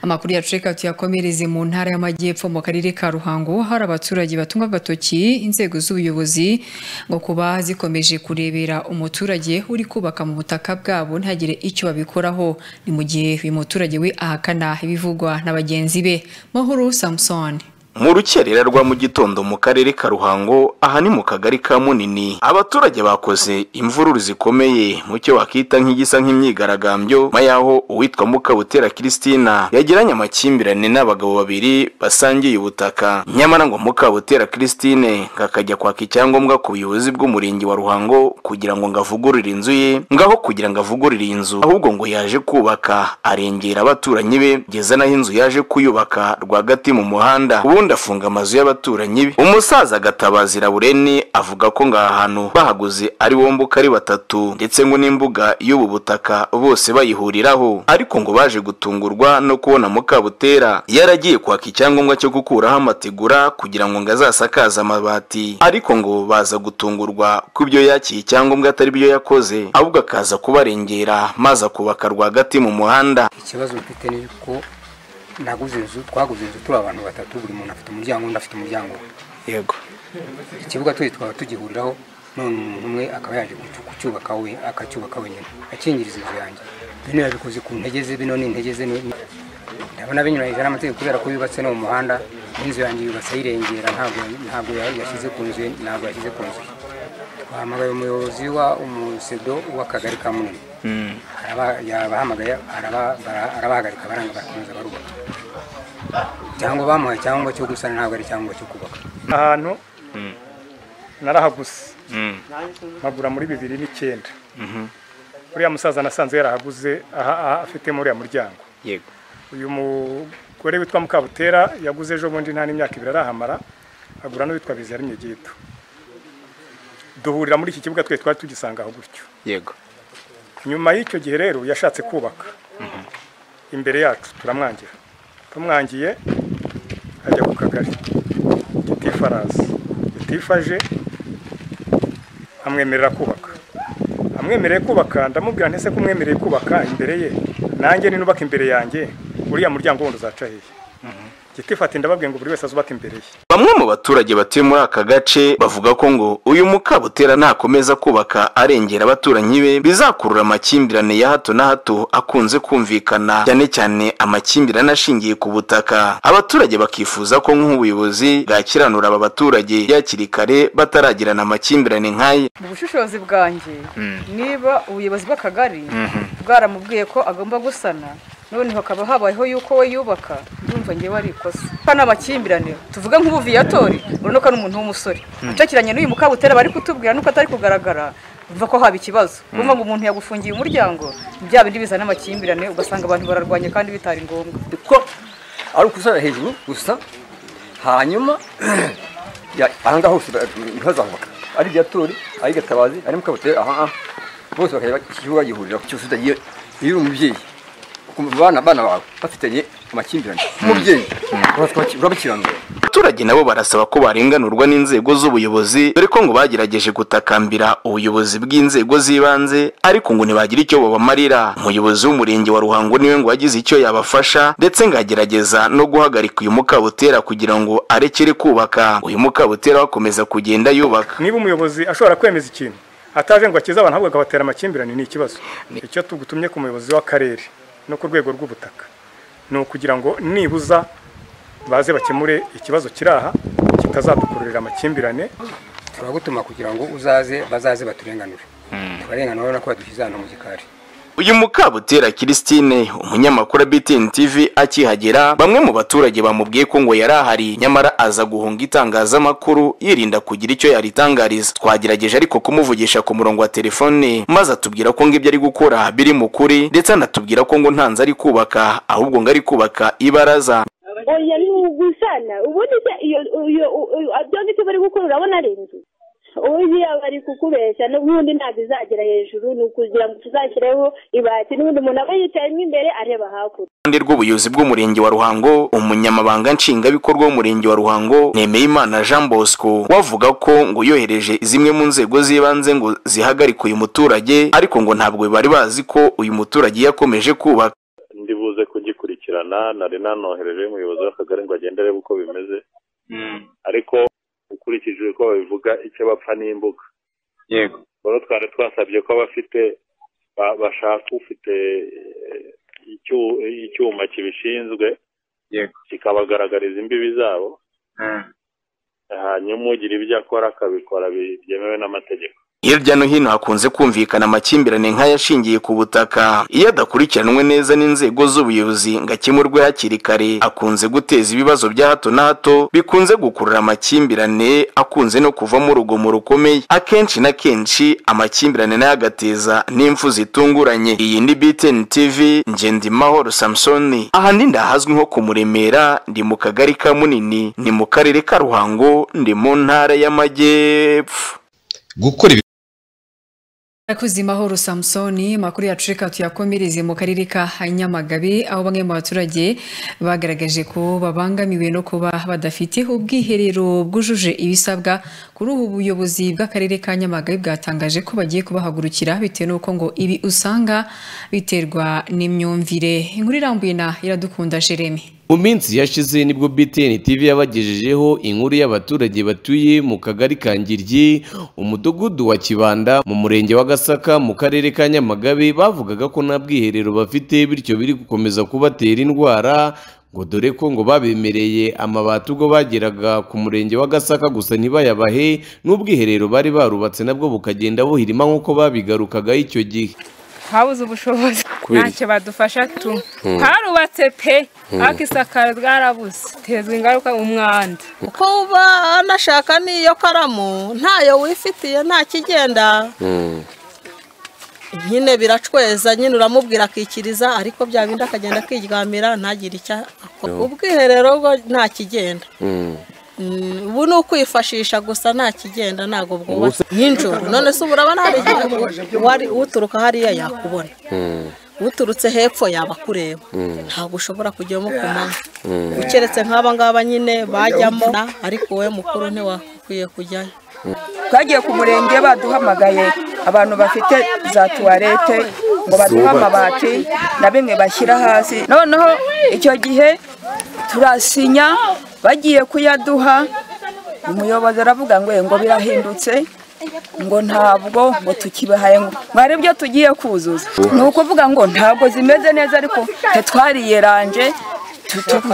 amakuru yacu reka tuyakomereze mu ntara y'amajyepfo mu karere ka Ruhango hari abaturage batunga agatoki inzego z'ubuyobozi ngo kuba zikomeje kurebera umuturage uri kubaka mu butaka bwabo ntagire icyo babikoraho ni mu gihe uyu muturage we ahakana ibivugwa na bagenzi be Mahoro Samson mu rukerera rwa mu gitondo mu karere ka ruhango aha ni mu kagari ka munini abaturage bakoze imvururu zikomeye mu cyo wakita nk'igisa nk'imyigaragambyo nyuma y'aho uwitwa mukabutera christina yagiranye amakimbirane n'abagabo babiri basangiye ubutaka nyamara ngo mukabutera christine ngo akajya kwaka icyangombwa ku buyobozi bw'umurenge wa ruhango kugira ngo ngo avugurure inzu ye ngaho kugira ngo avugurure iyi nzu ahubwo ngo yaje kubaka arengera abaturanyi be kugeza naho inzu yaje kuyubaka rwagati mu muhanda ubundi afunga amazu y'abaturanyi be umusaza gatabazi rabureni avuga ko ngaha hantu bahaguze ari bombuka ari batatu ndetse ngo n'imbuga y'ubu butaka bose bayihuriraho ariko ngo baje gutungurwa no kubona mukabutera yaragiye kwaka icyangombwa cyo gukuraho amategura kugira ngo ngo azasakaze amabati ariko ngo baza gutungurwa ko ibyo yakiye icyangombwa atari byo yakoze ahubwo akaza kubarengera maze akubaka rwagati mu muhanda ikibazo mfite ni uko naguze inzu twaguze inzu turi abantu batatu buri muntu afite umuryango undi afite umuryango we yego ikibuga twese twaba tugihuriraho none umuntu umwe akaba yaje kucu- kucyubaka we akacyubaka wenyine akingiriza inzu yanjye bino yabikoze ku ntege ze bino ni intege ze ni- ndabona binyuranyije n'amategeko kubera ko yubatse no mu muhanda n'inzu yanjye yubatse ayirengera ntabwo ntabwo ya- yashyize ku nzu ye ntabwo yashyize ku nzu ye twahamagaye umuyobozi wa umusedo w'akagari ka munini Araba- yabahamagaye araba- bara- arabahagarika baranga barakomeza barubaka cyangwa bamuhaye icyangombwa cyo gusana ntabwo ari icyangombwa cyo kubaka ahantu narahaguse magura muri bibiri n'icyenda uriya musaza nasanze yarahaguze aha aha afitemo uriya muryango yego uyu mugore witwa mukabutera yaguze ejo bundi nta n'imyaka ibiri arahamara agura n'uwitwa biziyari myegeto duhurira muri iki kibuga twe twari tugisanga aho gutyo yego nyuma y'icyo gihe rero yashatse kubaka imbere yacu turamwangira tumwangiye ajya ku kagari gitifu araza gitifu aje amwemerera kubaka amwemereye kubaka ndamubwira ntese ko umwemereye kubaka imbere ye nanjye ninubaka imbere yanjye uriya muryango wundi uzaca hehe gitifu ati ndababwiye ngo buri wese azubake imbere ye Bamwe mu baturage batuye muri aka gace bavuga ko ngo uyu mukabutera nakomeza kubaka arengera abaturanyi be bizakurura amakimbirane ya hato na hato akunze kumvikana cyane cyane amakimbirane ashingiye ku butaka abaturage bakifuza ko nk'ubuyobozi bwakiranura aba baturage hakiri kare bataragirana amakimbirane nk'aya mu bushishozi bwanjye Mm. niba ubuyobozi bw'akagari bwaramubwiye ko agomba gusana none hakaba habayeho yuko we yubaka ndumva ngewe ari ikosa hano amakimbirane tuvuga nk'ubuviyatori urabona ko ari umuntu w'umusore Mm. acakiranye n'uyu mukabutera bari kutubwira nuko atari kugaragara umva ko haba ikibazo Mm. kumva ngo umuntu yagufungiye umuryango bya bindi bizana amakimbirane ugasanga abantu bararwanya kandi bitari ngombwa ari ukusana hejuru gusa hanyuma ya- aha ngaha hose ba- ntihazahubaka ari byatori ari gatabazi ari mukabutera aha aha bose bakajya ikibuga bagihurira cyose utagiye iyo uri umubyeyi ukumva abana abana bawe bafitanye amakimbirane umubyeyi urabakiranura abaturage nabo barasaba ko barenganurwa n'inzego z'ubuyobozi dore ko ngo bagerageje gutakambira ubuyobozi bw'inzego z'ibanze ariko ngo ntibagire icyo babamarira umuyobozi w'umurenge wa ruhango niwe ngo yagize icyo yabafasha ndetse ngo agerageza no guhagarika uyu mukabutera kugira ngo arekere kubaka uyu mukabutera akomeza kugenda yubaka niba umuyobozi ashobora kwemeza ikintu ataje ngo akize abantu ahubwo akabatera amakimbirane ni ikibazo icyo tugutumye ku muyobozi w'akarere no ku rwego rw'ubutaka ni ukugira ngo nibuza baze bakemure ikibazo kiri aha kitazadukururira amakimbirane turagutuma kugira ngo uzaze bazaze baturenganure tubarenganura urabona ko badushyize ahantu mu gikari uyu mukabutera christine umunyamakuru wa btn tv akihagera bamwe mu baturage bamubwiye ko ngo yari ahari nyamara aza guhunga itangazamakuru yirinda kugira icyo yaritangariza twagerageje ariko kumuvugisha ku murongo wa telefone maze atubwira ko ngo ibyo ari gukora biri mu kuri ndetse anatubwira ko ngo ntanze ari kubaka ahubwo ngo ari kubaka ibaraza oya bimugusana ubundi se iyo iyo byombi icyo bari gukora urabona ari inzu ubundi yaba ari kukubeshya n'ubundi ntabwo izagera hejuru ni ukugira ngo tuzashyireho ibati n'ubundi umuntu aba yicayemo imbere areba hakurya iruhande rw'ubuyobozi bw'umurenge wa ruhango umunyamabanga nshingwabikorwa w'umurenge wa ruhango nemeyimana jean bosco wavuga ko ngo yohereje zimwe mu nzego z'ibanze ngo zihagarike uyu muturage ariko ngo ntabwo bari bazi ko uyu muturage yakomeje kubaka ndibuze kugikurikirana nari nanohereje umuyobozi w'akagari ngo agende arebe uko bimeze ariko ukurikije uko babivuga icyo bapfa n'imbuga yego rero twari twasabye ko abafite ba- bashaka ufite eh, icyu- icyuma kibishinzwe yego kikabagaragariza imbibi zabo hanyuma ugira ibyo akora akabikora byemewe n'amategeko Hirya no hino hakunze kumvikana amakimbirane nk'ayashingiye ku butaka. Iyo adakurikiranwe neza n'inzego z'ubuyobozi ngo akemurwe hakiri kare, akunze guteza ibibazo bya hato na hato bikunze gukurura amakimbirane akunze no kuvamo urugomo rukomeye. Akenshi na kenshi amakimbirane nayo agateza n'impfu zitunguranye. Iyi ni BTN TV, Ngendimahoro Samson. Aha ni ndahazwi nko ku Muremera, ndi mu kagari ka Munini, ni mu karere ka Ruhango, ndi mu ntara y'Amajyepfo. gukora ibi Rakoze mahoro Samsoni makuru yacu reka tuyakomereze mu karere ka Nyamagabe aho bamwe mu baturage bagaragaje ko babangamiwe no kuba badafite ubwiherero bwujuje ibisabwa kuri ubu buyobozi bw'akarere ka Nyamagabe bwatangaje ko bagiye kubahagurukira bitewe n'uko ngo ibi usanga biterwa n'imyumvire inkuru irambuye na iradukunda Jeremy mu minsi yashize nibwo BTN TV yabagejejeho inkuru y'abaturage batuye mu kagari ka Ngiryi umudugudu wa Kibanda mu murenge wa Gasaka mu karere ka Nyamagabe bavugaga ko nta bwiherero bafite bityo biri gukomeza kubatera indwara ngo dore ko ngo babemereye amabati ubwo bageraga ku murenge wa Gasaka gusa ntibayabahe n'ubwiherero bari barubatse nabwo bukagenda buhirima nk'uko babigarukagaho icyo gihe twabuze ubushobozi Kubera ntacyo badufasha tu Hmm. harubatse pe Hmm. ariko isakaro ryarabuze tezwa ingaruka umwanda kuba anashaka n'iyo karamu ntayo wifitiye nta kigenda nyine biracweza nyine uramubwira akikiriza ariko bya bindi akagenda akiryamira ntagire icyo akora Yo. ubwiherero bwo nta kigenda Mm, ubu ni ukwifashisha gusa nta kigenda ntabwo bwubatse nijoro none se uburabona hari igihe wari uturuka hariya yakubona uturutse hepfo yaba akureba ntabwo ushobora kujyamo ku manywa keretse nk'aba ngaba nyine bajyamo ariko wowe mukuru ntiwakwiye kujyayo twagiye ku murenge baduhamagaye abantu bafite za tuwarete ngo baduhe Zubatse. amabati na bimwe bashyira hasi noneho icyo gihe turasinya bagiye kuyaduha umuyobozi aravuga ngo "Eh, ngo birahindutse ngo ntabwo ngo tukibahaye ngo ngo hari ibyo tugiye kuzuza ni ukuvuga ngo ntabwo zimeze neza ariko tetwariyeranje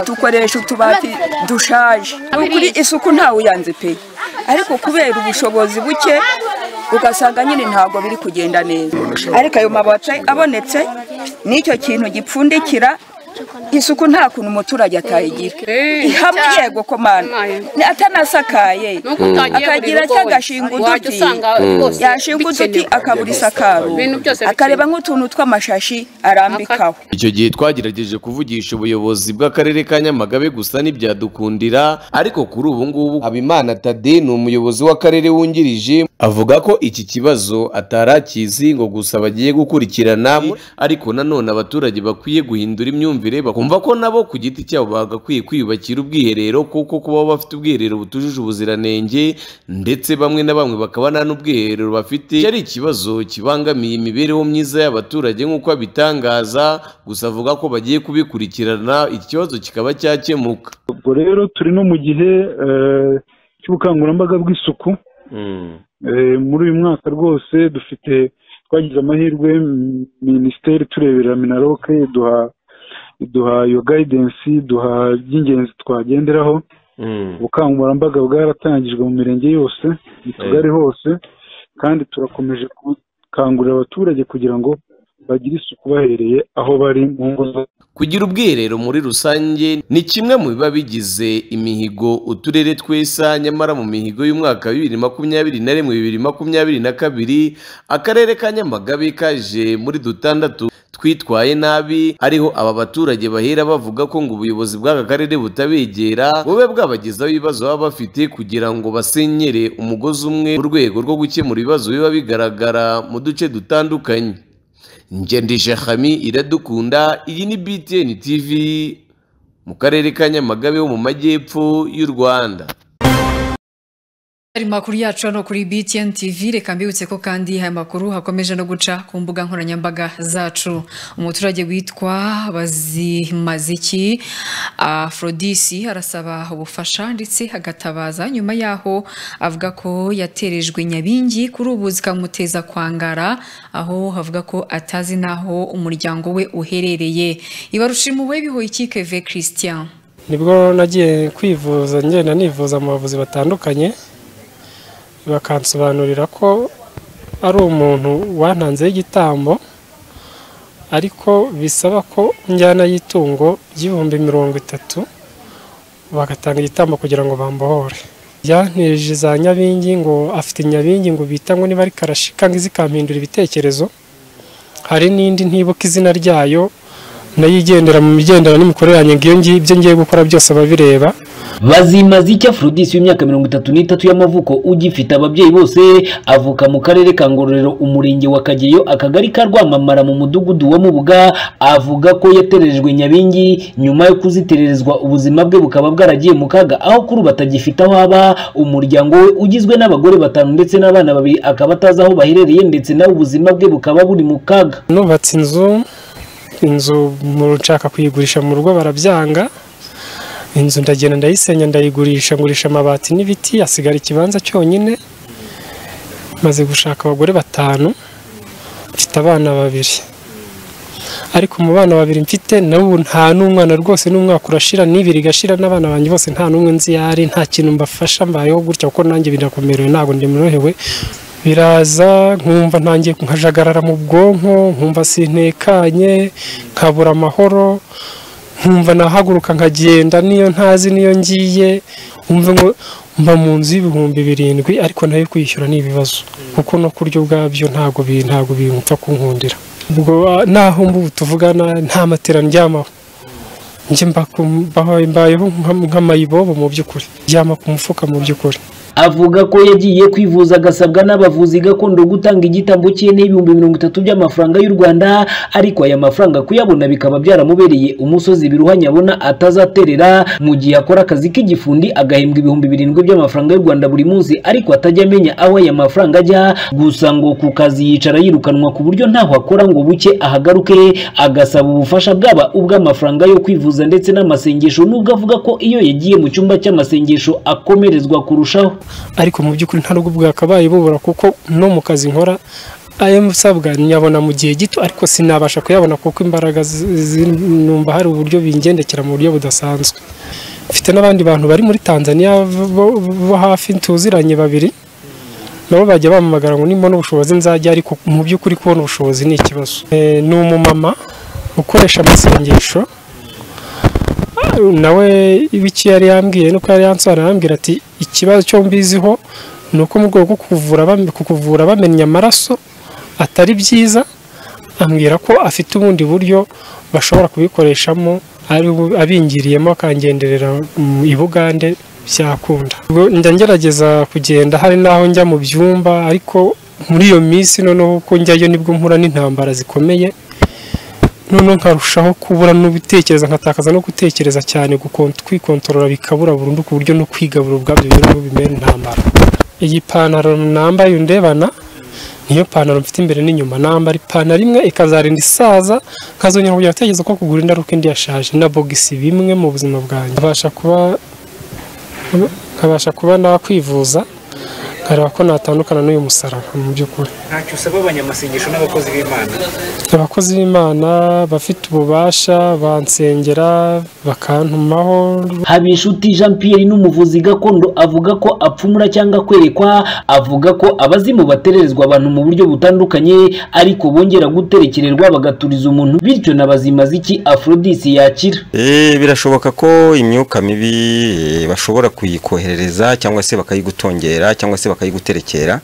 dukoresha utubati dushaje kuri isuku ntawe uyanze pe ariko kubera ubushobozi buke ugasanga nyine ntabwo biri kugenda neza ariko ayo mabati abonetse n'icyo kintu gipfundikira isuku nta kuntu umuturage atayigira ihamwe yego komanda Ni atanasakaye uko utagiye akagira buri rugo cyo agashinga wajya uduti usanga rwose yashinga uduti akabura isakaro akareba nk'utuntu tw'amashashi arambikaho icyo gihe twagerageje kuvugisha ubuyobozi bw'akarere ka nyamagabe gusa ntibyadukundira ariko kuri ubu ngubu habimana tade ni umuyobozi w'akarere wungirije avuga ko iki kibazo atari akizi ngo gusa bagiye gukurikirana ariko nanone abaturage bakwiye guhindura imyumvire bakumva ko nabo ku giti cyabo bagakwiye kwiyubakira ubwiherero kuko kuba bafite ubwiherero butujuje ubuziranenge ndetse bamwe na bamwe bakaba nta n'ubwiherero bafite iki ari ikibazo kibangamiye imibereho myiza y'abaturage nk'uko abitangaza gusa avuga ko bagiye kubikurikirana iki kibazo kikaba cyakemuka ubwo rero turi no mu gihe eh, cy'ubukangurambaga bw'isuku Eh, muri uyu mwaka rwose dufite twagize amahirwe mm, minisiteri turebera minaroke iduha iduha iyo gayidensi iduha iby'ingenzi twagenderaho ubukangurambaga bwaratangijwe mu mirenge yose mu tugari hose kandi turakomeje gukangurira abaturage kugira ngo bagire isuku bahereye aho bari mu ngo zabo kugira ubwiherero muri rusange ni kimwe mu biba bigize imihigo uturere twesa nyamara mu mihigo y'umwaka wa bibiri makumyabiri na rimwe bibiri makumyabiri na kabiri akarere ka nyamagabe kaje muri dutandatu twitwaye nabi ariho aba baturage bahera bavuga ko ngo ubuyobozi bw'aka karere butabegera bube bwabagezaho ibibazo baba bafite kugira ngo basenyere umugozi umwe mu rwego rwo gukemura ibibazo biba bigaragara mu duce dutandukanye ngendije hami iradukunda iyi ni btn tv mu karere ka nyamagabe ho mu majyepfo y'u rwanda Ari makuru yacu hano kuri BTN TV reka mbibutse ko kandi aya makuru hakomeje no guca ku mbuga nkoranyambaga zacu umuturage witwa Bazimaziki Afrodisi arasaba ubufasha ndetse agatabaza nyuma yaho avuga ko yaterejwe Nyabingi kuri ubu zikamuteza kwangara aho havuga ko atazi n'aho umuryango we uherereye Ibarushimuwe bihoye ikike Christian nibwo nagiye kwivuza ngenda nivuza mu bavuzi batandukanye bakansobanurira ko ari umuntu wantanzeho igitambo ariko bisaba ko njyana y'itungo y'ibihumbi mirongo itatu bagatanga igitambo kugira ngo bambohore yanteje za nyabingi ngo afite nyabingi ngo bita ngo niba ari karashika ngo zikampindura ibitekerezo hari n'indi ntibuka izina ryayo nayo igendera mu migendera n'imikorere yanjye ngo iyo ngiyo ibyo ngiye gukora byose ababireba bazimaze icyo afrodisi w'imyaka mirongo itatu n'itatu y'amavuko ugifite ababyeyi bose avuka mu karere ka ngororero umurenge wa kageyo akagari ka rwamamara mu mudugudu wa mubuga avuga ko yaterejwe nyabingi nyuma yo kuzitererezwa ubuzima bwe bukaba bwaragiye mu kaga aho kuri ubu atagifite aho aba umuryango we ugizwe n'abagore batanu ndetse n'abana babiri akaba atazi aho baherereye ndetse nawe ubuzima bwe bukaba buri mu kaga nubatse inzu inzu mu nshaka kuyigurisha mu rugo barabyanga inzu ndagenda ndayisenya ndayigurisha ngurisha amabati n'ibiti hasigara ikibanza cyonyine maze gushaka abagore batanu mfite abana babiri ariko mu bana babiri mfite ubu nta n'umwana rwose n'umwaka urashira n'ibiri igashira n'abana banjye bose nta n'umwe nzi yari nta kintu mbafasha mbayeho gutya kuko nanjye birakomerewe ntabwo ndimrohewe biraza nkumva ntangiye nkajagarara mu bwonko nkumva sintekanye nkabura amahoro nkumva nahaguruka nkagenda niyo ntazi niyo ngiye umva ngo mba mu nzu y'ibihumbi birindwi ariko nayo kwishyura ni ibibazo kuko no kurya ubwabyo ntabwo bi- ntabwo bimupfa kunkundira ubwo ah, naho mbubu tuvugana nta matera ndyamaho njye mba ku- mbaho- mbayeho nka- nk'amayibobo mu by'ukuri ndyama ku mufuka mu by'ukuri avuga ko yagiye kwivuza agasabwa n'abavuzi gakondo gutanga igitambo cye n'ibihumbi mirongo itatu by'amafaranga y'u rwanda ariko aya mafaranga kuyabona bikaba byaramubereye umusozi biruhanya abona atazaterera mu gihe akora akazi k'igifundi agahembwa ibihumbi birindwi by'amafaranga y'u rwanda buri munsi ariko atajya amenya aho aya mafaranga ajya gusa ngo ku kazi yicara yirukanwa ku buryo ntaho akora ngo buke ahagaruke agasaba ubufasha bwaba ubw'amafaranga yo kwivuza ndetse n'amasengesho nubwo avuga ko iyo yagiye mu cyumba cy'amasengesho akomerezwa kurushaho ariko mu by'ukuri nta n'ubwo bwakabaye bubura kuko no mu kazi nkora ayo nsabwa nyabona mu gihe gito ariko sinabasha kuyabona kuko imbaraga zi- zi- numva hari uburyo bingendekera mu buryo budasanzwe mfite n'abandi bantu bari muri tanzania bo bo hafi tuziranye babiri nabo bajya bampamagara ngo nimba n'ubushobozi nzajya ariko mu by'ukuri kubona ubushobozi ni ikibazo Eh, ni umumama ukoresha amasengesho nawe ibiki yari yambwiye nuko yari yansobanuriye arambwira ati ikibazo cyo mbiziho ni uko mu rwego rwo kukuvura bam- kukuvura bamenya amaraso atari byiza ambwira ko afite ubundi buryo bashobora kubikoreshamo ari bu- abingiriyemo akangenderera mu- i bugande byakunda Ubwo njya ngerageza kugenda hari n'aho njya mu byumba ariko muri iyo minsi noneho uko njyayo nibwo mpura n'intambara zikomeye noneho nkarushaho kubura no gutekereza nkatakaza no gutekereza cyane gukon- kwikontorora bikabura burundu ku buryo no kwigabura ubwabyo biriho bimera intambara iyi pantaro nambaye undebana niyo pantaro mfite imbere n'inyuma nambara ipantaro imwe ikazarinda isaza nkazongera kugira gutekereza ko kugura indi ari uko indi yashaje na bogisi bimwe mu buzima bwanjye nkabasha kuba nkabasha kuba nakwivuza nkareba ko natandukana n'uyu musaraba mu by'ukuri ntacyo usaba abanyamasengesho n'abakozi b'imana abakozi b'imana bafite ububasha bansengera bakantumaho Habinshuti Jean Pierre n'umuvuzi gakondo avuga ko apfumura cyangwa kwerekwa avuga ko abazimu batererezwa abantu mu buryo butandukanye ariko bongera guterekererwa bagaturiza umuntu bityo na bazimaziki Aphrodis yakira Eh, birashoboka ko imyuka mibi eh, bashobora kuyikoherereza cyangwa se bakayigutongera cyangwa se bakayiguterekera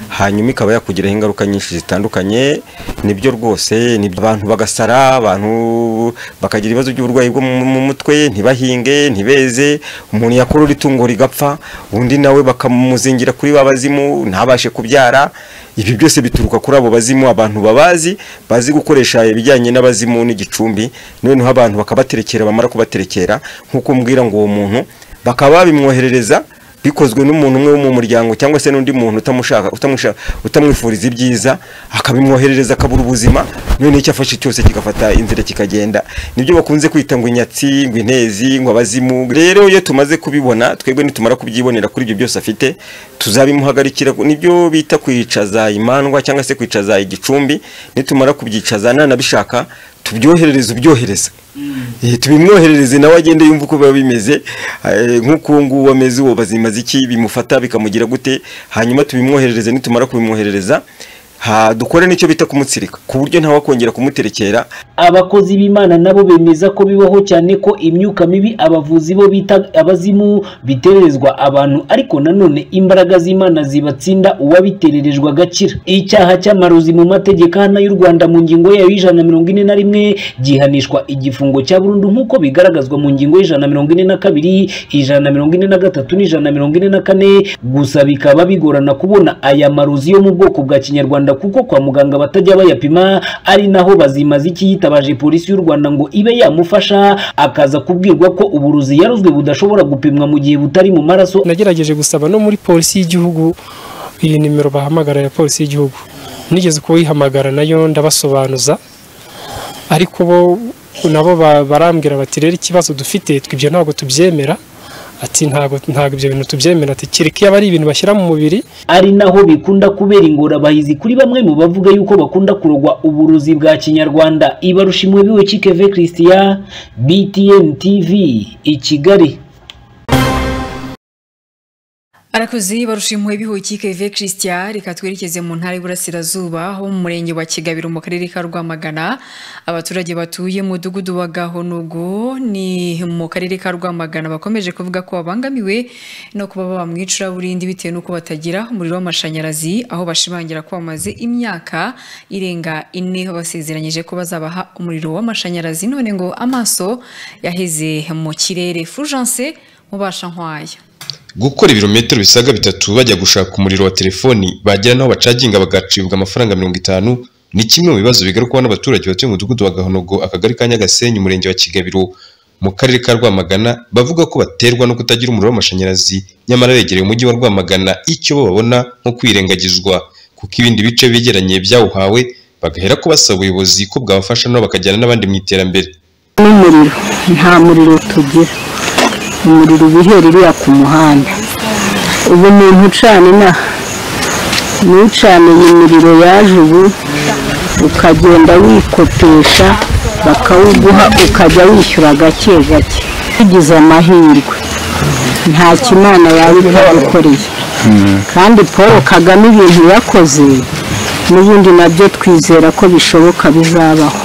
hanyuma ikaba yakugiraho ingaruka nyinshi zitandukanye nibyo rwose nibyo abantu bagasara abantu bakagira ibibazo by'uburwayi bwo mu mu mutwe ntibahinge ntibeze umuntu yakorora itungo rigapfa undi nawe bakamuzingira kuri ba bazimu ntabashe kubyara ibi byose bituruka kuri abo bazimu abantu babazi bazi gukoresha ibijyanye n'abazimu n'igicumbi noneho abantu bakabaterekera bamara kubaterekera nk'uko mbwira ngo uwo muntu bakaba babimwoherereza bikozwe n'umuntu umwe wo mu muryango cyangwa se n'undi muntu utamushaka utamusha- utamwifuriza ibyiza akabimwoherereza akabura ubuzima noneho icyo afashe cyose kigafata inzira kikagenda nibyo bakunze kwita ngo inyatsi ngo intezi ngo abazimu rero iyo tumaze kubibona twebwe nitumara kubyibonera kuri ibyo byose afite tuzabimuhagarikira nibyo bita kwicaza imandwa cyangwa se kwicaza igicumbi nitumara kubyicaza nanabishaka tubyoherereze ubyohereza Eh, tubimwoherereze nawe agende yumva uko biba bimeze eh, nk'uko uwo nguwo ameze uwo bazimaze iki bimufata bikamugira gute hanyuma tubimwoherereze nitumara kubimwoherereza ha, dukore n'icyo bita kumutsirika ku buryo ntawakongera kumuterekera abakozi b'imana nabo bemeza ko bibaho cyane ko imyuka mibi abavuzi bo bita abazimu bitererezwa abantu ariko nanone imbaraga z'imana zibatsinda uwabitererejwe agakira icyaha cy'amarozi mu mategeko ahana y'u rwanda mu ngingo yayo y'ijana na mirongo ine na rimwe gihanishwa igifungo cya burundu nk'uko bigaragazwa mu ngingo y'ijana na mirongo ine na kabiri ijana na mirongo ine na gatatu n'ijana na mirongo ine na kane gusa bikaba bigorana kubona aya marozi yo mu bwoko bwa kinyarwanda kuko kwa muganga batajya bayapima ari naho bazimaza iki yitabaje polisi y'u Rwanda ngo ibe yamufasha akaza kubwirwa ko uburozi yarozwe budashobora gupimwa mu gihe butari mu maraso nagerageje gusaba no muri polisi y'igihugu iyi nimero bahamagara ya polisi y'igihugu nigeze kuyihamagara nayo ndabasobanuza ariko bo nabo ba- barambwira bati rero ikibazo dufite twe ibyo ntabwo tubyemera ati ntabwo ntabwo ibyo bintu tubyemera ati kereka iyo ari ibintu bashyira mu mubiri ari naho bikunda kubera ingorabahizi kuri bamwe mu bavuga yuko bakunda kurogwa uburozi bwa kinyarwanda ibarusha imwe biwe kikeve christian btn tv i kigali Arakoze barushimuwe bihuki Ve Christian reka twerekeze mu ntara y'Iburasirazuba aho mu murenge wa Kigabiro mu karere ka Rwamagana abaturage batuye mu mudugudu wa Gahonogo ni mu karere ka Rwamagana bakomeje kuvuga ko babangamiwe no kuba baba mu icuraburindi bitewe n'uko batagira umuriro w'amashanyarazi aho bashimangira ko bamaze imyaka irenga ine basezeranyije ko bazabaha umuriro w'amashanyarazi none ngo amaso yaheze mu kirere Fulgence mubasha nkwaya gukora ibirometero bisaga bitatu bajya gushaka umuriro wa telefoni bagera n'aho bacaginga bagacibwa amafaranga mirongo itanu ni kimwe mu bibazo bigarukwaho n'abaturage batuye mu mudugudu wa gahonogo akagari ka nyagasenyi umurenge wa kigabiro mu karere ka rwamagana bavuga ko baterwa no kutagira umuriro w'amashanyarazi nyamara begereye umujyi wa rwamagana icyo bo babona nko kwirengagizwa kuko ibindi bice begeranye byawuhawe bagahera ko basaba ubuyobozi ko bwabafasha nabo bakajyana n'abandi mu iterambere n'umuriro nta muriro tugira umuriro uba uhera uriya ku muhanda ubu umuntu ucana inaha n'ucana iyi miriro yaje ubu ukagenda wikopesha bakawuguha ukajya wishyura gake gake tugize amahirwe nta kimana yaba itagukoreye kandi paul kagame ibintu yakoze n'ubundi nabyo twizera ko bishoboka bizabaho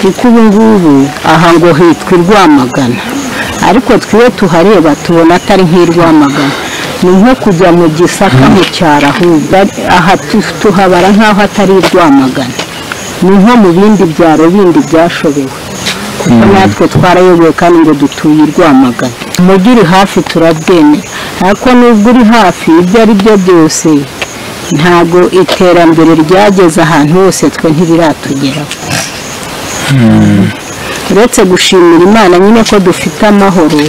kuko ubu ngubu aha ngo hitwa i Rwamagana ariko twiwe tuhareba tubona atari nk'i Rwamagana ni nko kujya mu gisaka mu cyaro ahubwo ari- aha tu- tuhabara nk'aho atari i Rwamagana ni nko mu bindi byaro bindi byashobewe kuko natwe twarayoboye kandi ngo dutuye i Rwamagana umujyi uri hafi turabwemera ariko nubwo uri hafi ibyo ari byo byose ntabwo iterambere ryageze ahantu hose twe ntibiratugeraho uretse gushimira imana nyine ko dufite amahoro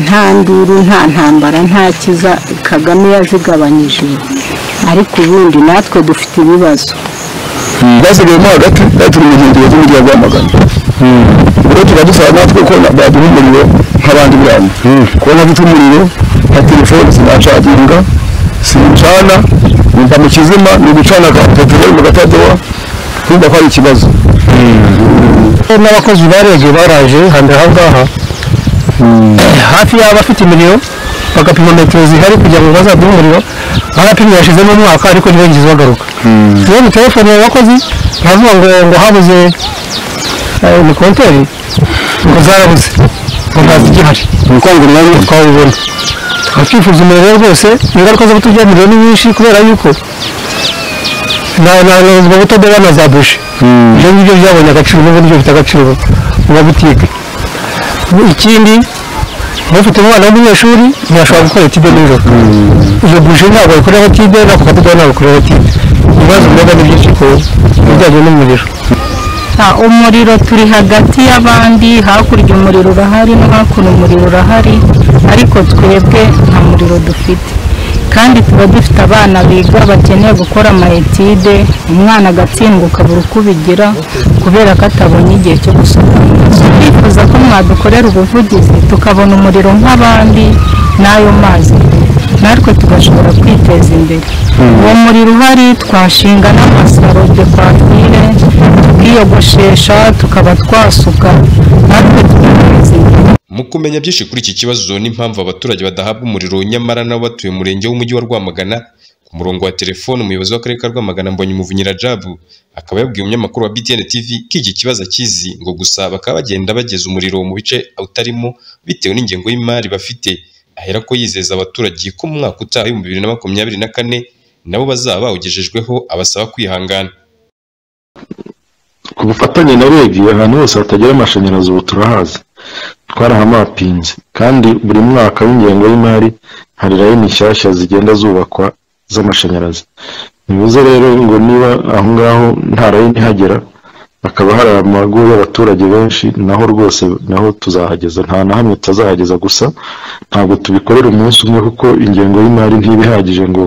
nta nduru nta ntambara nta kiza kagame yazigabanyije ariko ubundi natwe dufite ibibazo basigayemo hagati bari turi mu nkengero z'umujyi wa rwamagana rero tukaba dusaba natwe ko na- baduha umuriro nk'abandi bana kubona afite umuriro nka telefone sinacaginga sincana numva mu kizima ni ugucana ka telefone mu gatadowa kumva ko ari ikibazo n'abakozi bareje baraje hambere aha ngaha hafi y'abafite imiriro bagapima metero zihari kugira ngo bazaduhe umuriro barapimye yashizemo umwaka ariko ntibongeze bagaruka rero telefone y'abakozi ntavuga ngo ngo habuze eh, ni konteri ngo zarabuze ngo ntazi igihari ubukangu nawe twabibona twakifuza umuriro rwose ingaruka zo kuturya imiriro ni nyinshi kubera yuko ntabwo butadeba na za buji ibyo ngibyo byabonye agaciro n'uburyo bifite agaciro mu mabutike ikindi ufite umwana w'umunyeshuri ntiyashobora gukora tibe nijoro iyo buji ntabwo yakorera tibe n'ako kadodo ntabwo yakorera tibe ibibazo biba ni byinshi ku bijyanye n'umuriro Ah, umuriro turi hagati y'abandi hakurya umuriro urahari no hakuno umuriro urahari ariko twebwe nta muriro dufite kandi tuba dufite abana biga bakeneye gukora amayetide umwana agatsindwa buri uko ubigira kubera ko atabonye igihe cyo gusoma turifuza ko mwadukorera ubuvugizi tukabona umuriro nk'abandi n'ayo mazi natwe tugashobora kwiteza imbere uwo muriro uhari twashinga n'amasarode twatwire tukiyogoshesha tukaba twasuka natwe tukiteza imbere mu kumenya byinshi kuri iki kibazo n'impamvu abaturage badahabwa umuriro nyamara nabo batuye mu murenge w'umujyi wa Rwamagana ku murongo wa telefone umuyobozi w'akarere ka Rwamagana Mbonyi Muvunyira Rajabu akaba yabwiye umunyamakuru wa BTN TV ko iki kibazo akizi ngo gusa bakaba bagenda bageza umuriro mu bice utarimo bitewe n'ingengo y'imari bafite ahera ko yizeza abaturage ko mu mwaka utaha w'ibihumbi bibiri na makumyabiri na kane nabo bazaba bawugejejweho abasaba kwihangana ku bufatanye na regi ahantu hose hatagera amashanyarazi ubu turahazi twarahamapinze kandi buri mwaka w'ingengo y'imari hari rayini nshyashya zigenda zubakwa z'amashanyarazi bivuze rero ngo niba aho ngaho nta rayini ihagera hakaba hari amago y'abaturage benshi naho rwose naho tuzahageza nta na hamwe tutazahageza gusa ntabwo tubikorera umunsi umwe kuko ingengo y'imari ntiba ihagije ngo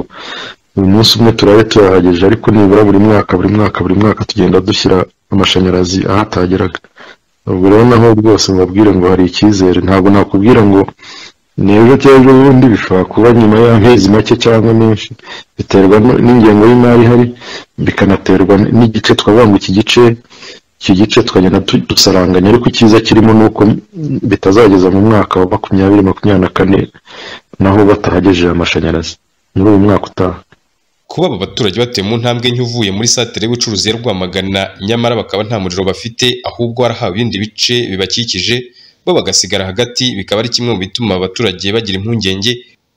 uyu munsi umwe turabe tuyahagije ariko nibura buri mwaka buri mwaka buri mwaka tugenda dushyira amashanyarazi ahatageraga ubwo rero naho rwose mbabwire ngo hari icyizere ntabwo nakubwira ngo ni ejo cyangwa ubundi bishobora kuba nyuma y'amezi make cyangwa menshi biterwa n'ingengo y'imari ihari bikanaterwa n'igice twavuga ngo iki gice iki gice twagenda dusaranganya ariko icyiza kirimo ni uko bitazageza mu mwaka wa makumyabiri makumyabiri na kane naho batahagejeje amashanyarazi muri uyu mwaka utaha kuba aba baturage batuye mu ntambwe nke uvuye muri satire y'ubucuruzi ya Rwamagana nyamara bakaba nta muriro bafite ahubwo barahawe ibindi bice bibakikije bo bagasigara hagati bikaba ari kimwe mu bituma abaturage bagira impungenge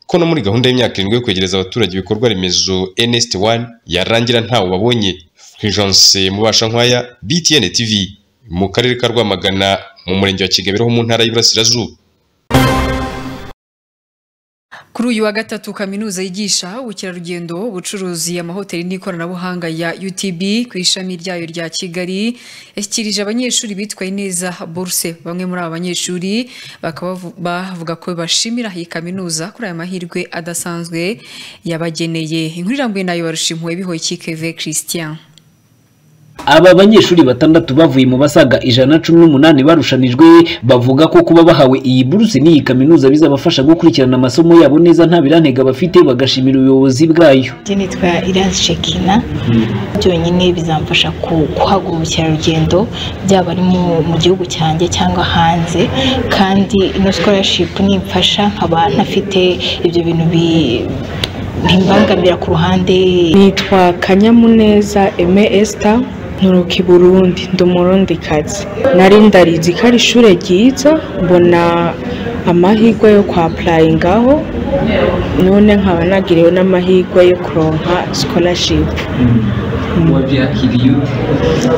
ko no muri gahunda y'imyaka irindwi yo kwegereza abaturage ibikorwa remezo NST 1 yarangira ntawo babonye Fulgence Mubashankwaya BTN TV mu karere ka Rwamagana mu murenge wa Kigabiro ho mu ntara y'Iburasirazuba Kuri uyu wa gatatu kaminuza yigisha ubukerarugendo ubucuruzi amahoteli n'ikoranabuhanga ya UTB ku ishami ryayo rya Kigali yashyikirije abanyeshuri bitwaye neza burse bamwe muri aba banyeshuri bakaba bavuga ko bashimira iyi kaminuza kuri aya mahirwe adasanzwe yabageneye inkuru irambuye nayo barushimuwe bihoye Keve Christian aba banyeshuri batandatu bavuye mu basaga ijana cumi n'umunani barushanijwe bavuga ko kuba bahawe iyi buruse n'iyi kaminuza bizabafasha gukurikirana amasomo yabo neza nta birantega bafite bagashimira ubuyobozi bwayo nitwa iranzi shekina byonyine bizamfasha guhaga ubukerarugendo byaba ari mu gihugu cyanjye cyangwa hanze kandi ino scholarship nimfasha nkaba ntafite ibyo bintu bi bimbangamira ku ruhande nitwa kanyamuneza eme esita nturuka i burundi ndi umurundikazi nari ndarizi ko ari ishuri ryiza mbona amahirwe yo kwa purayingaho none nkaba nagiriwe n'amahirwe yo kuronka sikorashipu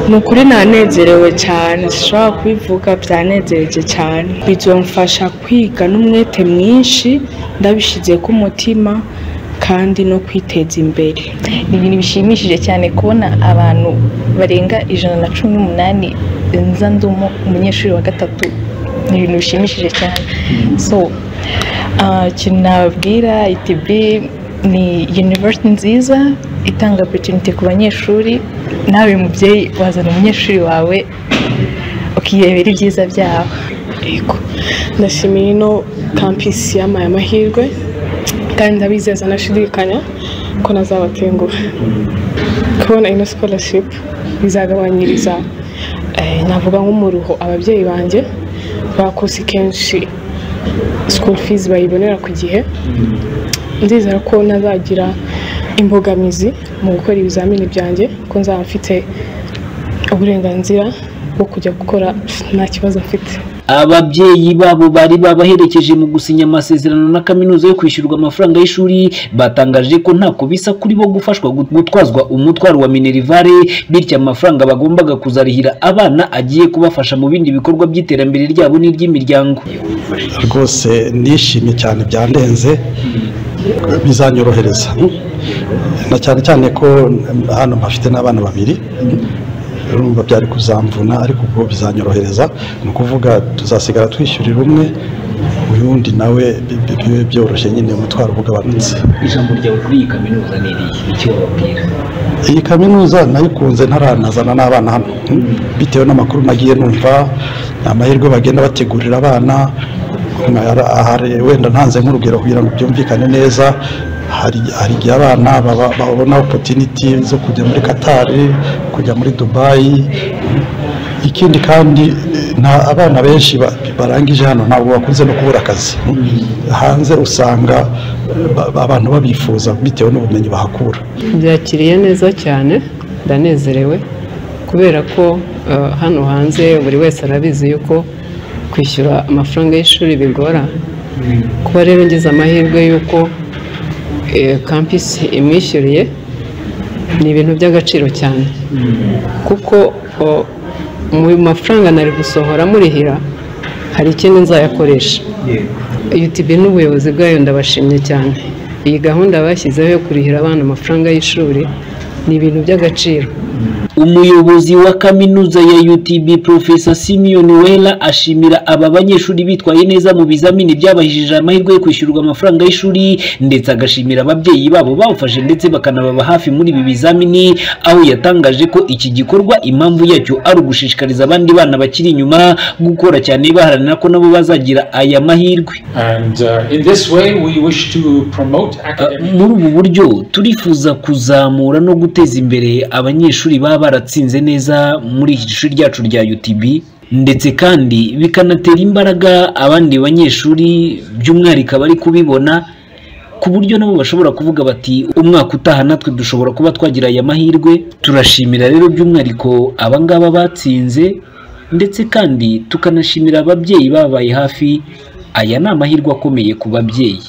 ni ukuri nanezerewe cyane zishobora kubivuga byanezereje cyane bizomfasha kwiga n'umwete mwinshi ndabishyize ku mutima kandi no kwiteza imbere ni ibintu bishimishije cyane kubona abantu barenga ijana na cumi n'umunani nza ndumo umunyeshuri wa gatatu ni ibintu bishimishije cyane so ikintu nababwira itb ni university nziza itanga opportunity ku banyeshuri nawe mubyeyi wazana umunyeshuri wawe ukirebera ibyiza byawe ndashimira ino kampisi y'amaya amahirwe kandi ndabizeza nashidikanya ko nazabatenguha kubona ino sikorashipu bizagabanyiriza navuga nk'umuruho ababyeyi banjye bakusi kenshi sikuru fizi bayibonera ku gihe ndizera ko nazagira imbogamizi mu gukora ibizamini byanjye ko nzaba mfite uburenganzira bwo kujya gukora nta kibazo mfite ababyeyi babo bari babaherekeje mu gusinya amasezerano na kaminuza yo kwishyurwa amafaranga y'ishuri batangaje ko nta kubisa kuri bo gufashwa gutwazwa umutwaro wa minerivare bityo amafaranga bagombaga kuzarihira abana agiye kubafasha mu bindi bikorwa by'iterambere ryabo n'iry'imiryango rwose nishimye cyane byandenze bizanyorohereza na cyane cyane ko hano bafite n'abana babiri urumva byari kuzamvuna ariko ubwo bizanyorohereza ni ukuvuga tuzasigara twishyurira umwe uyu wundi nawe bibe byoroshye nyine umutwaro ugabanutse ijambo ryawe kuri iyi kaminuza ni irihe icyo wababwira iyi kaminuza nayikunze ntaranazana n'abana hano bitewe n'amakuru nagiye numva amahirwe bagenda bategurira abana wenda ntanze nk'urugero kugira ngo byumvikane neza hari hari igihe abana baba- babona opotiniti zo kujya muri katari kujya muri dubayi ikindi kandi nta abana benshi ba- barangije hano ntabwo bakunze no kubura akazi hanze usanga ba- abantu babifuza bitewe n'ubumenyi bahakura byakiriye neza cyane ndanezerewe kubera ko eh, hano hanze buri wese arabizi yuko kwishyura amafaranga y'ishuri bigora kuba rero ngize amahirwe y'uko eh, kampisi imwishyuriye ni ibintu by'agaciro cyane kuko o, mu mafaranga nari gusohora murihira hari ikindi nzayakoresha UTB n'ubuyobozi bwayo ndabashimye cyane iyi gahunda bashyizeho yo kurihira abana amafaranga y'ishuri ni ibintu by'agaciro umuyobozi wa kaminuza ya UTB Profesa Simeon Wera ashimira aba banyeshuri bitwaye neza mu bizamini byabahishije amahirwe yo kwishyurwa amafaranga y'ishuri ndetse agashimira ababyeyi babo bawufashe ndetse bakanababa hafi muri ibi bizamini aho yatangaje ko iki gikorwa impamvu yacyo ari ugushishikariza abandi bana bakiri inyuma gukora cyane baharanira ko nabo bazagira aya mahirwe And uh, in this way, we wish to promote muri ubu buryo turifuza kuzamura no guteza imbere abanyeshuri baba baratsinze neza muri iki shuri ryacu rya UTB ndetse kandi bikanatera imbaraga abandi banyeshuri by'umwihariko abari kubibona ku buryo nabo bashobora kuvuga bati umwaka utaha natwe dushobora kuba twagira aya mahirwe turashimira rero by'umwihariko abangaba batsinze ndetse kandi tukanashimira ababyeyi babaye hafi aya ni amahirwe akomeye ku babyeyi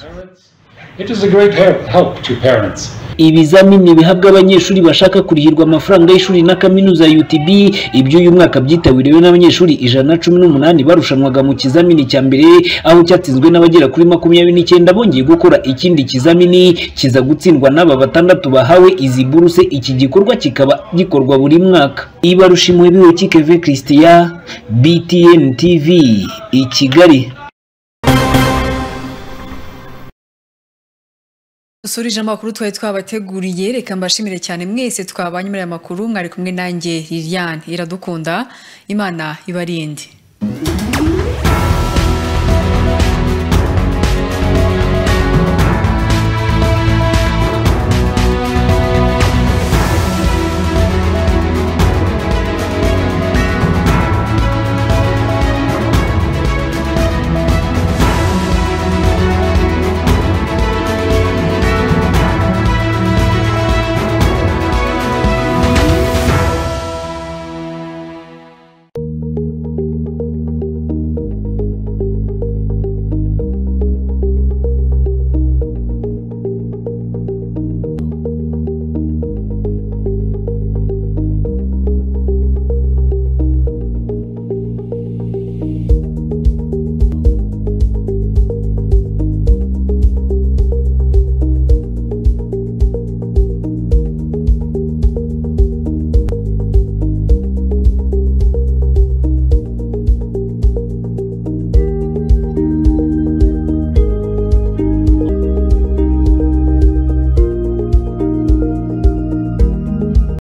It is a great help, help to parents. ibizamini bihabwa abanyeshuri bashaka kurihirwa amafaranga y'ishuri na kaminuza ya UTB ibyo uyu mwaka byitabiriwe n'abanyeshuri ijana na cumi n'umunani barushanwaga mu kizamini cya mbere aho cyatsinzwe n'abagera kuri makumyabiri n'icyenda bongeye gukora ikindi kizamini kiza gutsindwa n'aba batandatu bahawe izi buruse iki gikorwa kikaba gikorwa buri mwaka ibarusha imuhebiwe kikeve christian btn tv i kigali dusurije amakuru twari twabateguriye reka mbashimire cyane mwese twabanye muri aya makuru mwari kumwe nanjye liliane iradukunda imana ibarinde